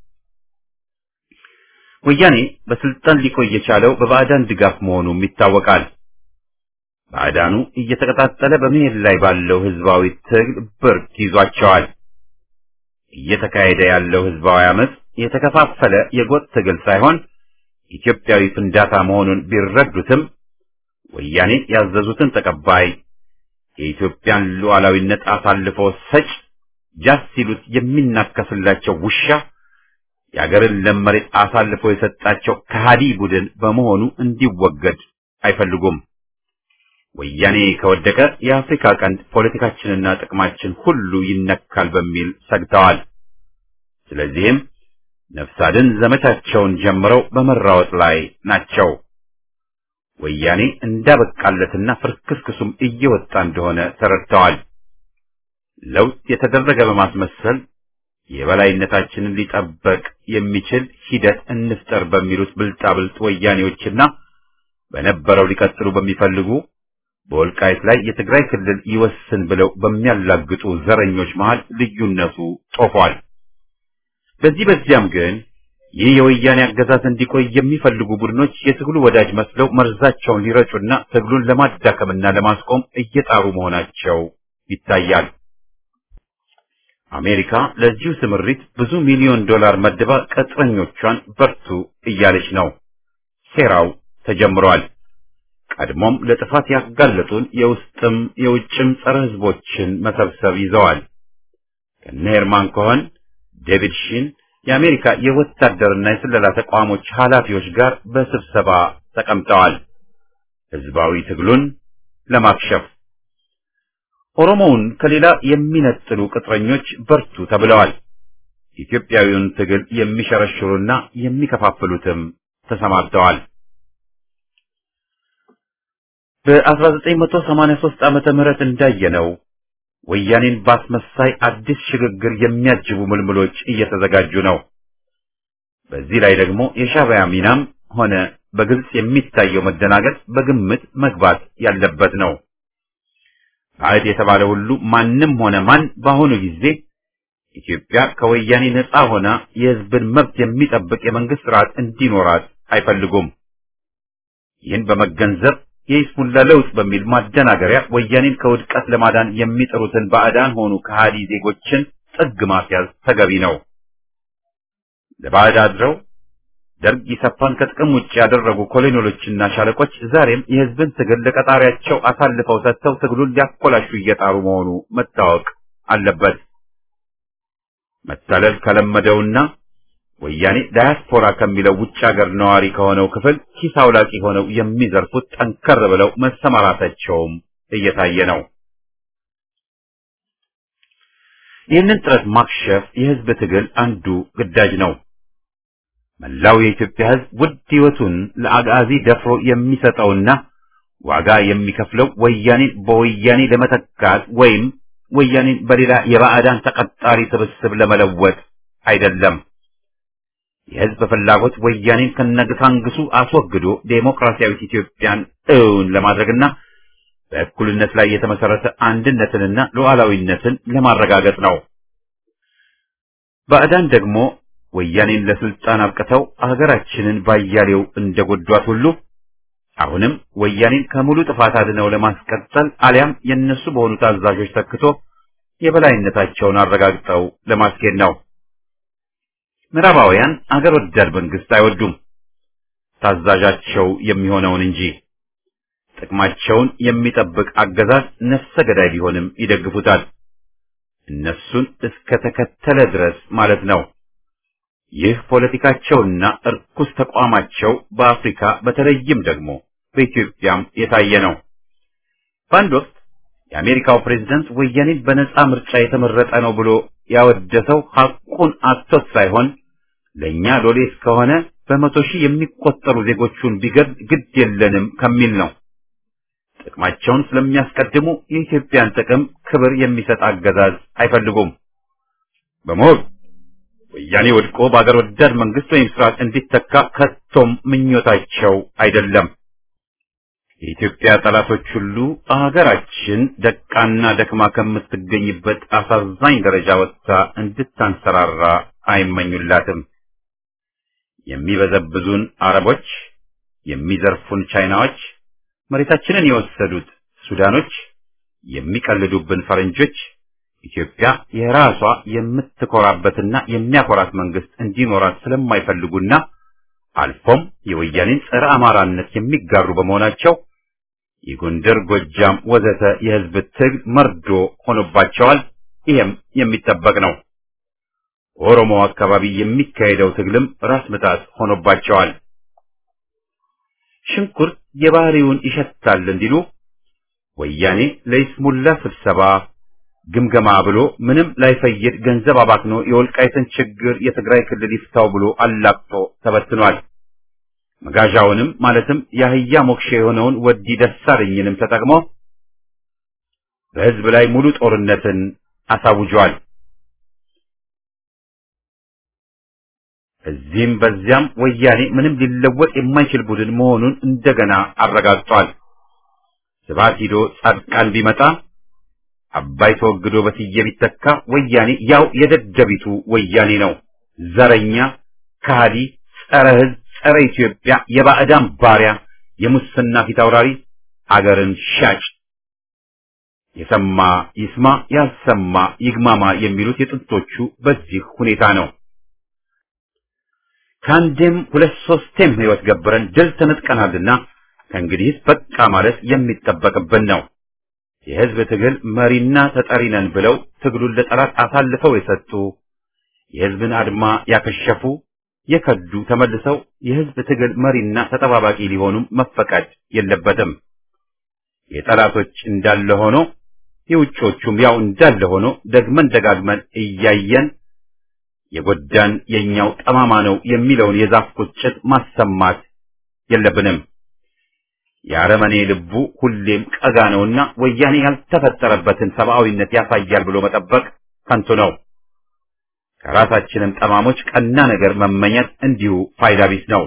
ወያኔ በስልጣን ሊቆይ የቻለው በባዕዳን ድጋፍ መሆኑም ይታወቃል። ባዕዳኑ እየተቀጣጠለ በመሄድ ላይ ባለው ህዝባዊ ትግል ብርክ ይዟቸዋል። እየተካሄደ ያለው ህዝባዊ አመፅ የተከፋፈለ የጎጥ ትግል ሳይሆን ኢትዮጵያዊ ፍንዳታ መሆኑን ቢረዱትም ወያኔ ያዘዙትን ተቀባይ የኢትዮጵያን ሉዓላዊነት አሳልፎ ሰጭ ጃስ ሲሉት የሚናከስላቸው ውሻ የአገርን ለም መሬት አሳልፎ የሰጣቸው ከሃዲ ቡድን በመሆኑ እንዲወገድ አይፈልጉም። ወያኔ ከወደቀ የአፍሪካ ቀንድ ፖለቲካችንና ጥቅማችን ሁሉ ይነካል በሚል ሰግተዋል። ስለዚህም ነፍስ አድን ዘመቻቸውን ጀምረው በመራወጥ ላይ ናቸው። ወያኔ እንዳበቃለትና ፍርክስክሱም እየወጣ እንደሆነ ተረድተዋል። ለውጥ የተደረገ በማስመሰል የበላይነታችንን ሊጠበቅ የሚችል ሂደት እንፍጠር በሚሉት ብልጣብልጥ ወያኔዎችና በነበረው ሊቀጥሉ በሚፈልጉ በወልቃይት ላይ የትግራይ ክልል ይወስን ብለው በሚያላግጡ ዘረኞች መሃል ልዩነቱ ጦፏል። በዚህ በዚያም ግን ይህ የወያኔ አገዛዝ እንዲቆይ የሚፈልጉ ቡድኖች የትግሉ ወዳጅ መስለው መርዛቸውን ሊረጩና ትግሉን ለማዳከምና ለማስቆም እየጣሩ መሆናቸው ይታያል። አሜሪካ ለዚሁ ስምሪት ብዙ ሚሊዮን ዶላር መድባ ቅጥረኞቿን በርቱ እያለች ነው። ሴራው ተጀምሯል። ቀድሞም ለጥፋት ያጋለጡን የውስጥም የውጭም ጸረ ሕዝቦችን መሰብሰብ ይዘዋል። ከነ ሄርማን ኮሆን፣ ዴቪድ ሺን የአሜሪካ የወታደርና የስለላ ተቋሞች ኃላፊዎች ጋር በስብሰባ ተቀምጠዋል። ሕዝባዊ ትግሉን ለማክሸፍ ኦሮሞውን ከሌላ የሚነጥሉ ቅጥረኞች በርቱ ተብለዋል። ኢትዮጵያዊውን ትግል የሚሸረሽሩና የሚከፋፍሉትም ተሰማርተዋል። በ1983 ዓመተ ምህረት እንዳየነው ወያኔን ባስመሳይ አዲስ ሽግግር የሚያጅቡ ምልምሎች እየተዘጋጁ ነው። በዚህ ላይ ደግሞ የሻዕቢያ ሚናም ሆነ በግልጽ የሚታየው መደናገጥ በግምት መግባት ያለበት ነው። ባዕድ የተባለ ሁሉ ማንም ሆነ ማን በአሁኑ ጊዜ ኢትዮጵያ ከወያኔ ነፃ ሆና የሕዝብን መብት የሚጠብቅ የመንግስት ስርዓት እንዲኖራት አይፈልጉም። ይህን በመገንዘብ የይስሙላ ለውጥ በሚል ማደናገሪያ ወያኔን ከውድቀት ለማዳን የሚጥሩትን ባዕዳን ሆኑ ከሃዲ ዜጎችን ጥግ ማስያዝ ተገቢ ነው። ለባዕድ አድረው ደርግ ኢሰፓን ከጥቅም ውጭ ያደረጉ ኮሎኔሎችና ሻለቆች ዛሬም የሕዝብን ትግል ለቀጣሪያቸው አሳልፈው ሰጥተው ትግሉን ሊያኮላሹ እየጣሩ መሆኑ መታወቅ አለበት። መታለል ከለመደውና ወያኔ ዳያስፖራ ከሚለው ውጭ ሀገር ነዋሪ ከሆነው ክፍል ኪስ አውላቂ ሆነው የሚዘርፉት ጠንከር ብለው መሰማራታቸውም እየታየ ነው። ይህንን ጥረት ማክሸፍ የሕዝብ ትግል አንዱ ግዳጅ ነው። መላው የኢትዮጵያ ሕዝብ ውድ ሕይወቱን ለአጋዚ ደፍሮ የሚሰጠውና ዋጋ የሚከፍለው ወያኔን በወያኔ ለመተካት ወይም ወያኔን በሌላ የባዕዳን ተቀጣሪ ስብስብ ለመለወጥ አይደለም። የሕዝብ ፍላጎት ወያኔን ከነግሳንግሱ አስወግዶ ዴሞክራሲያዊት ኢትዮጵያን እውን ለማድረግና በእኩልነት ላይ የተመሰረተ አንድነትንና ሉዓላዊነትን ለማረጋገጥ ነው። ባዕዳን ደግሞ ወያኔን ለስልጣን አብቅተው አገራችንን ባያሌው እንደጎዷት ሁሉ አሁንም ወያኔን ከሙሉ ጥፋት አድነው ለማስቀጠል አሊያም የነሱ በሆኑ ታዛዦች ተክቶ የበላይነታቸውን አረጋግጠው ለማስኬድ ነው። ምዕራባውያን አገር ወዳድ መንግስት አይወዱም፣ ታዛዣቸው የሚሆነውን እንጂ። ጥቅማቸውን የሚጠብቅ አገዛዝ ነፍሰ ገዳይ ቢሆንም ይደግፉታል። እነሱን እስከ ተከተለ ድረስ ማለት ነው። ይህ ፖለቲካቸውና እርኩስ ተቋማቸው በአፍሪካ በተለይም ደግሞ በኢትዮጵያም የታየ ነው። በአንድ ወቅት የአሜሪካው ፕሬዝደንት ወያኔን በነጻ ምርጫ የተመረጠ ነው ብሎ ያወደሰው ሐቁን አጥቶት ሳይሆን ለእኛ ሎሌ እስከሆነ በመቶ ሺህ የሚቆጠሩ ዜጎቹን ቢገድ ግድ የለንም ከሚል ነው። ጥቅማቸውን ስለሚያስቀድሙ የኢትዮጵያን ጥቅም ክብር የሚሰጥ አገዛዝ አይፈልጉም። በመሆኑ ወያኔ ወድቆ በአገር ወዳድ መንግስት ወይም ስርዓት እንዲተካ ከቶም ምኞታቸው አይደለም። የኢትዮጵያ ጠላቶች ሁሉ አገራችን ደቃና ደክማ ከምትገኝበት አሳዛኝ ደረጃ ወጥታ እንድታንሰራራ አይመኙላትም። የሚበዘብዙን አረቦች፣ የሚዘርፉን ቻይናዎች፣ መሬታችንን የወሰዱት ሱዳኖች፣ የሚቀልዱብን ፈረንጆች ኢትዮጵያ የራሷ የምትኮራበትና የሚያኮራት መንግስት እንዲኖራት ስለማይፈልጉና አልፎም የወያኔን ጸረ አማራነት የሚጋሩ በመሆናቸው የጎንደር፣ ጎጃም ወዘተ የህዝብ ትግል መርዶ ሆኖባቸዋል። ይህም የሚጠበቅ ነው። ኦሮሞ አካባቢ የሚካሄደው ትግልም ራስ ምታት ሆኖባቸዋል። ሽንኩርት የባህሪውን ይሸታል እንዲሉ ወያኔ ለይስሙላ ስብሰባ ግምገማ ብሎ ምንም ላይፈይድ ገንዘብ አባክኖ የወልቃይትን ችግር የትግራይ ክልል ይፍታው ብሎ አላቅጦ ተበትኗል። መጋዣውንም ማለትም የአህያ ሞክሼ የሆነውን ወዲ ደሳለኝንም ተጠቅሞ በህዝብ ላይ ሙሉ ጦርነትን አሳውጇል። እዚህም በዚያም ወያኔ ምንም ሊለወጥ የማይችል ቡድን መሆኑን እንደገና አረጋግጧል። ስብሐት ሂዶ ጻድቃን ቢመጣ አባይ ተወግዶ በስዬ ቢተካ ወያኔ ያው የደደቢቱ ወያኔ ነው። ዘረኛ፣ ከሃዲ፣ ጸረ ህዝብ፣ ጸረ ኢትዮጵያ፣ የባዕዳን ባሪያ፣ የሙስና ፊት አውራሪ፣ አገርን ሻጭ። የሰማ ይስማ፣ ያልሰማ ይግማማ የሚሉት የጥንቶቹ በዚህ ሁኔታ ነው። ከአንዴም ሁለት ሶስቴም ህይወት ገብረን ድል ተነጥቀናልና ከእንግዲህስ በቃ ማለት የሚጠበቅብን ነው። የህዝብ ትግል መሪና ተጠሪ ነን ብለው ትግሉን ለጠላት አሳልፈው የሰጡ የህዝብን አድማ ያከሸፉ የከዱ ተመልሰው የህዝብ ትግል መሪና ተጠባባቂ ሊሆኑም መፈቀድ የለበትም። የጠላቶች እንዳለ ሆኖ የውጮቹም ያው እንዳለ ሆኖ ደግመን ደጋግመን እያየን የጎዳን የኛው ጠማማ ነው የሚለውን የዛፍ ቁጭት ማሰማት የለብንም። የአረመኔ ልቡ ሁሌም ቀጋ ነውና ወያኔ ያልተፈጠረበትን ሰብአዊነት ያሳያል ብሎ መጠበቅ ከንቱ ነው። ከራሳችንም ጠማሞች ቀና ነገር መመኘት እንዲሁ ፋይዳ ቢስ ነው።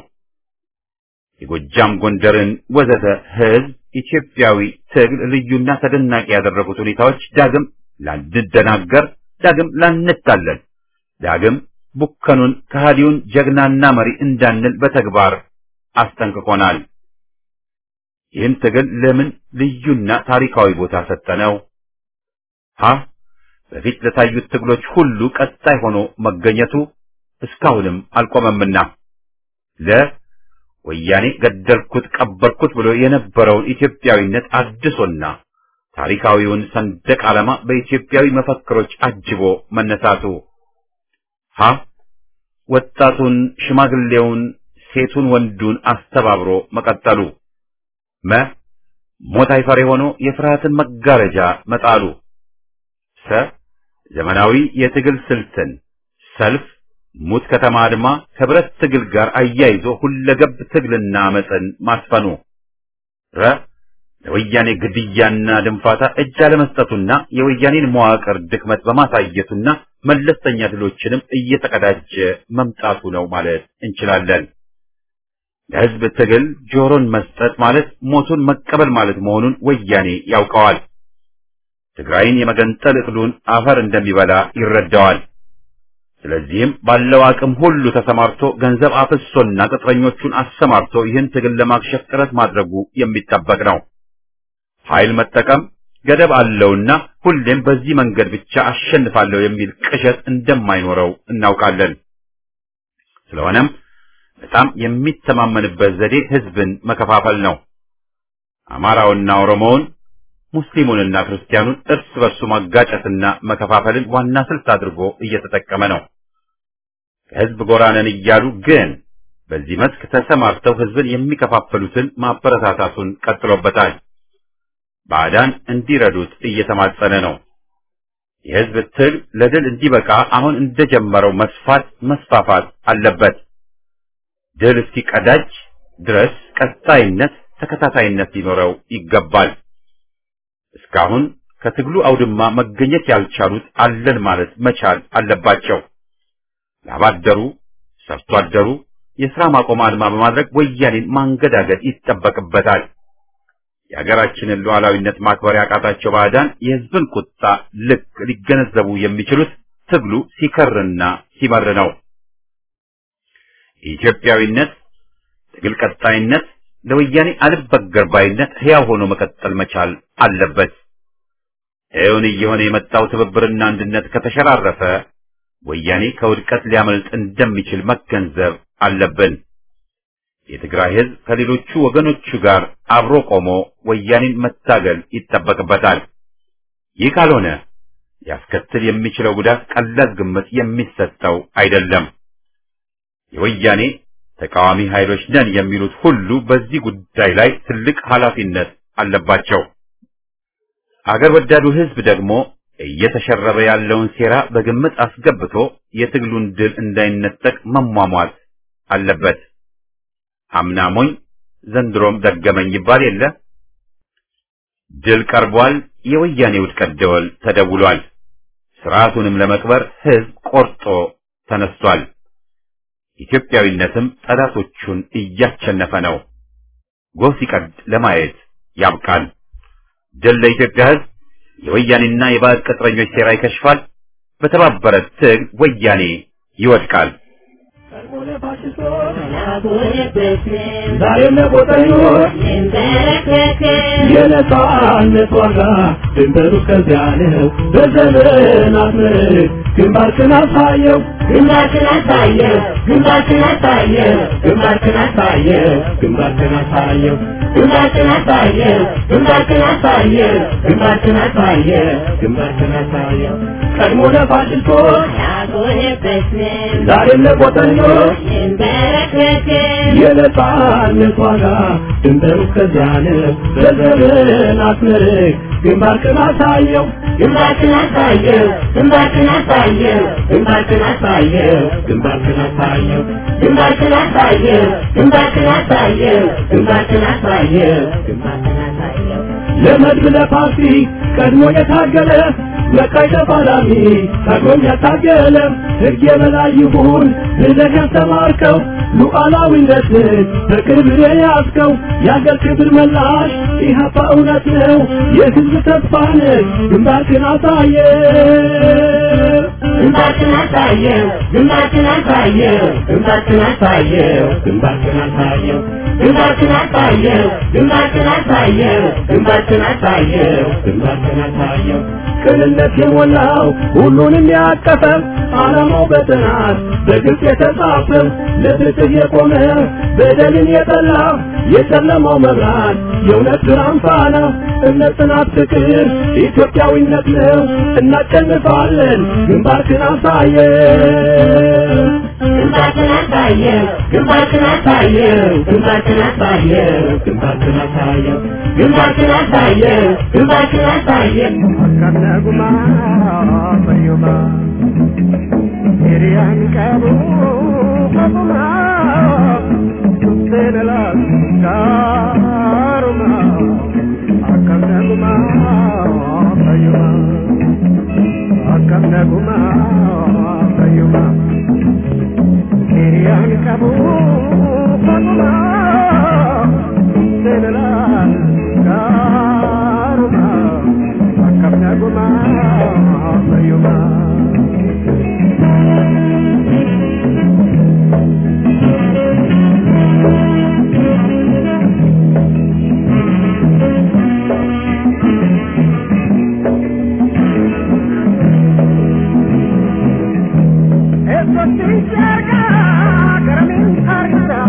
የጎጃም ጎንደርን ወዘተ ህዝብ ኢትዮጵያዊ ትግል ልዩና ተደናቂ ያደረጉት ሁኔታዎች ዳግም ላንደናገር፣ ዳግም ላንታለን፣ ዳግም ቡከኑን ከሃዲውን ጀግናና መሪ እንዳንል በተግባር አስጠንቅቆናል። ይህን ትግል ለምን ልዩና ታሪካዊ ቦታ ሰጠነው? ሀ በፊት ለታዩት ትግሎች ሁሉ ቀጣይ ሆኖ መገኘቱ እስካሁንም አልቆመምና ለ ወያኔ ገደልኩት ቀበርኩት ብሎ የነበረውን ኢትዮጵያዊነት አድሶና ታሪካዊውን ሰንደቅ ዓላማ በኢትዮጵያዊ መፈክሮች አጅቦ መነሳቱ ሀ ወጣቱን፣ ሽማግሌውን፣ ሴቱን፣ ወንዱን አስተባብሮ መቀጠሉ መ ሞት አይፈሬ ሆኖ የፍርሃትን መጋረጃ መጣሉ ሰ ዘመናዊ የትግል ስልትን ሰልፍ፣ ሙት ከተማ አድማ ከብረት ትግል ጋር አያይዞ ሁለገብ ትግልና አመፅን ማስፈኑ ረ ለወያኔ ግድያና ድንፋታ እጅ አለመስጠቱና የወያኔን መዋቅር ድክመት በማሳየቱና መለስተኛ ድሎችንም እየተቀዳጀ መምጣቱ ነው ማለት እንችላለን። ለህዝብ ትግል ጆሮን መስጠት ማለት ሞቱን መቀበል ማለት መሆኑን ወያኔ ያውቀዋል። ትግራይን የመገንጠል እቅዱን አፈር እንደሚበላ ይረዳዋል። ስለዚህም ባለው አቅም ሁሉ ተሰማርቶ ገንዘብ አፍሶና ቅጥረኞቹን አሰማርቶ ይህን ትግል ለማክሸፍ ጥረት ማድረጉ የሚጠበቅ ነው። ኃይል መጠቀም ገደብ አለውና ሁሌም በዚህ መንገድ ብቻ አሸንፋለሁ የሚል ቅዠት እንደማይኖረው እናውቃለን። ስለሆነም በጣም የሚተማመንበት ዘዴ ህዝብን መከፋፈል ነው። አማራውና ኦሮሞውን፣ ሙስሊሙንና ክርስቲያኑን እርስ በርሱ ማጋጨትና መከፋፈልን ዋና ስልት አድርጎ እየተጠቀመ ነው። ከህዝብ ጎራ ነን እያሉ ግን በዚህ መስክ ተሰማርተው ህዝብን የሚከፋፈሉትን ማበረታታቱን ቀጥሎበታል። ባዕዳን እንዲረዱት እየተማጸነ ነው። የህዝብ ትግል ለድል እንዲበቃ አሁን እንደጀመረው መስፋት መስፋፋት አለበት። ድል እስኪቀዳጅ ድረስ ቀጣይነት፣ ተከታታይነት ሊኖረው ይገባል። እስካሁን ከትግሉ አውድማ መገኘት ያልቻሉት አለን ማለት መቻል አለባቸው። ላባደሩ፣ ሰርቶ አደሩ የሥራ ማቆም አድማ በማድረግ ወያኔን ማንገዳገድ ይጠበቅበታል። የሀገራችንን ሉዓላዊነት ማክበር ያቃታቸው ባዕዳን የህዝብን ቁጣ ልክ ሊገነዘቡ የሚችሉት ትግሉ ሲከርና ሲመር ነው። የኢትዮጵያዊነት ትግል ቀጣይነት ለወያኔ አልበገር ባይነት ሕያው ሆኖ መቀጠል መቻል አለበት። እውን እየሆነ የመጣው ትብብርና አንድነት ከተሸራረፈ ወያኔ ከውድቀት ሊያመልጥ እንደሚችል መገንዘብ አለብን። የትግራይ ህዝብ ከሌሎቹ ወገኖቹ ጋር አብሮ ቆሞ ወያኔን መታገል ይጠበቅበታል። ይህ ካልሆነ ሊያስከትል የሚችለው ጉዳት ቀላል ግምት የሚሰጠው አይደለም። የወያኔ ተቃዋሚ ኃይሎች ነን የሚሉት ሁሉ በዚህ ጉዳይ ላይ ትልቅ ኃላፊነት አለባቸው። አገር ወዳዱ ሕዝብ ደግሞ እየተሸረበ ያለውን ሴራ በግምት አስገብቶ የትግሉን ድል እንዳይነጠቅ መሟሟት አለበት። አምና ሞኝ ዘንድሮም ደገመኝ ይባል የለ። ድል ቀርቧል። የወያኔ ውድቀት ደወል ተደውሏል። ስርዓቱንም ለመቅበር ሕዝብ ቆርጦ ተነስቷል። ኢትዮጵያዊነትም ጠላቶቹን እያቸነፈ ነው። ጎህ ሲቀድ ለማየት ያብቃል። ድል ለኢትዮጵያ ሕዝብ። የወያኔና የባዕድ ቅጥረኞች ሴራ ይከሽፋል። በተባበረ ትግል ወያኔ ይወድቃል። ዛሬም ለቆጠኞች የነጻነት ዋጋ ድንበሩ ከዚያ ነው። በዘመናት ምርክ ግንባርክን አሳየው ግንባርክን አሳየው ግንባርክን አሳየው ግንባርክን አሳየው ግንባርክን አሳየው ግንባርክን አሳየው ግንባርክን አሳየው ግንባርክን አሳየው ግንባርክን አሳየው ቀድሞ ለፋሽስቶች ዛሬም ለቆጠኞች የነጻነት ዋጋ ድንበሩ ከዚያ ነው። በዘመናት ምርክ ግንባርክን አሳየው ግንባርክን አሳየው ግንባርክን አሳየው ግንባርክን አሳየው ግንባርክን አሳየው ግንባርክን አሳየው ግንባርክን አሳየው ግንባርክን አሳየው ግንባርክን አሳየው ለመድብ ለፓርቲ ቀድሞ የታገለ ለቀይ ተፋላሚ ቀድሞም ያታገለ ሕግ የበላይ ይሁን ብለህ ያስተማርከው ሉዓላዊነትን በክብር የያዝከው የአገር ክብር መላሽ ኢህአፓ እውነት ነው የሕዝብ ተስፋ ነህ ግንባርክን አሳየ ግንባርክን አሳየው ግንባርክን አሳየው ግንባርክን አሳየው ግንባርክን አሳየው ግንባርክን አሳየው ግንባርክን አሳየው ግንባርክን አሳየው ግንባርክን አሳየው ቅንነት የሞላው ሁሉንም ያቀፈ ዓላማው በጥናት በግልጽ የተጻፈ ለፍትህ የቆመ በደልን የጠላ የጨለማው መብራት የእውነት ብርሃን ፋና እምነት፣ ጽናት፣ ፍቅር ኢትዮጵያዊነት ነው። እናሸንፋለን። ግንባርክን አሳየው ግንባርክን አሳየው ግንባርክን አሳየው ግንባርክን አሳየው ግንባርክን አሳየው ግንባርክን አሳየው ግንባርክን አሳየው ከነጉማ ፈዩማ ሂሪያን ቀቡ ከቡማ ሱሴነላ ጋሩማ አከነጉማ ፈዩማ አከነጉማ ፈዩማ ሂሪያን ቀቡ ከቡማ ሱሴነላ ጋሩማ አከነጉማ ፈዩማ Eso sí cerca, caramin harga.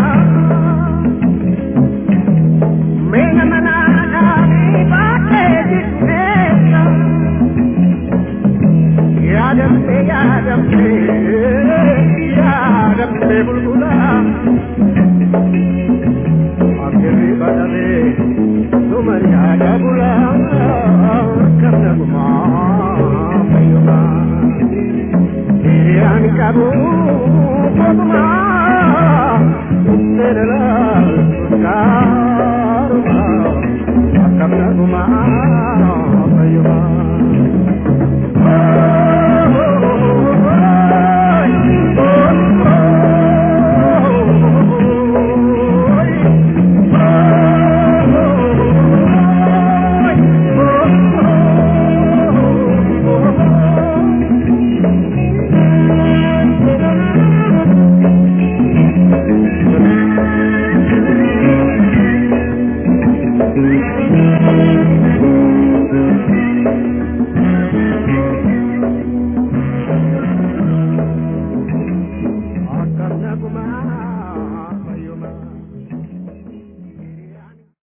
Mena manana ni bate disnesa. Yadam se yadam se, yadam se bulbula. Akiri badale, tumar yada bula, kamna guma, mayuma. Yan kabu kotuma Serela karuma Akamna guma Ayuma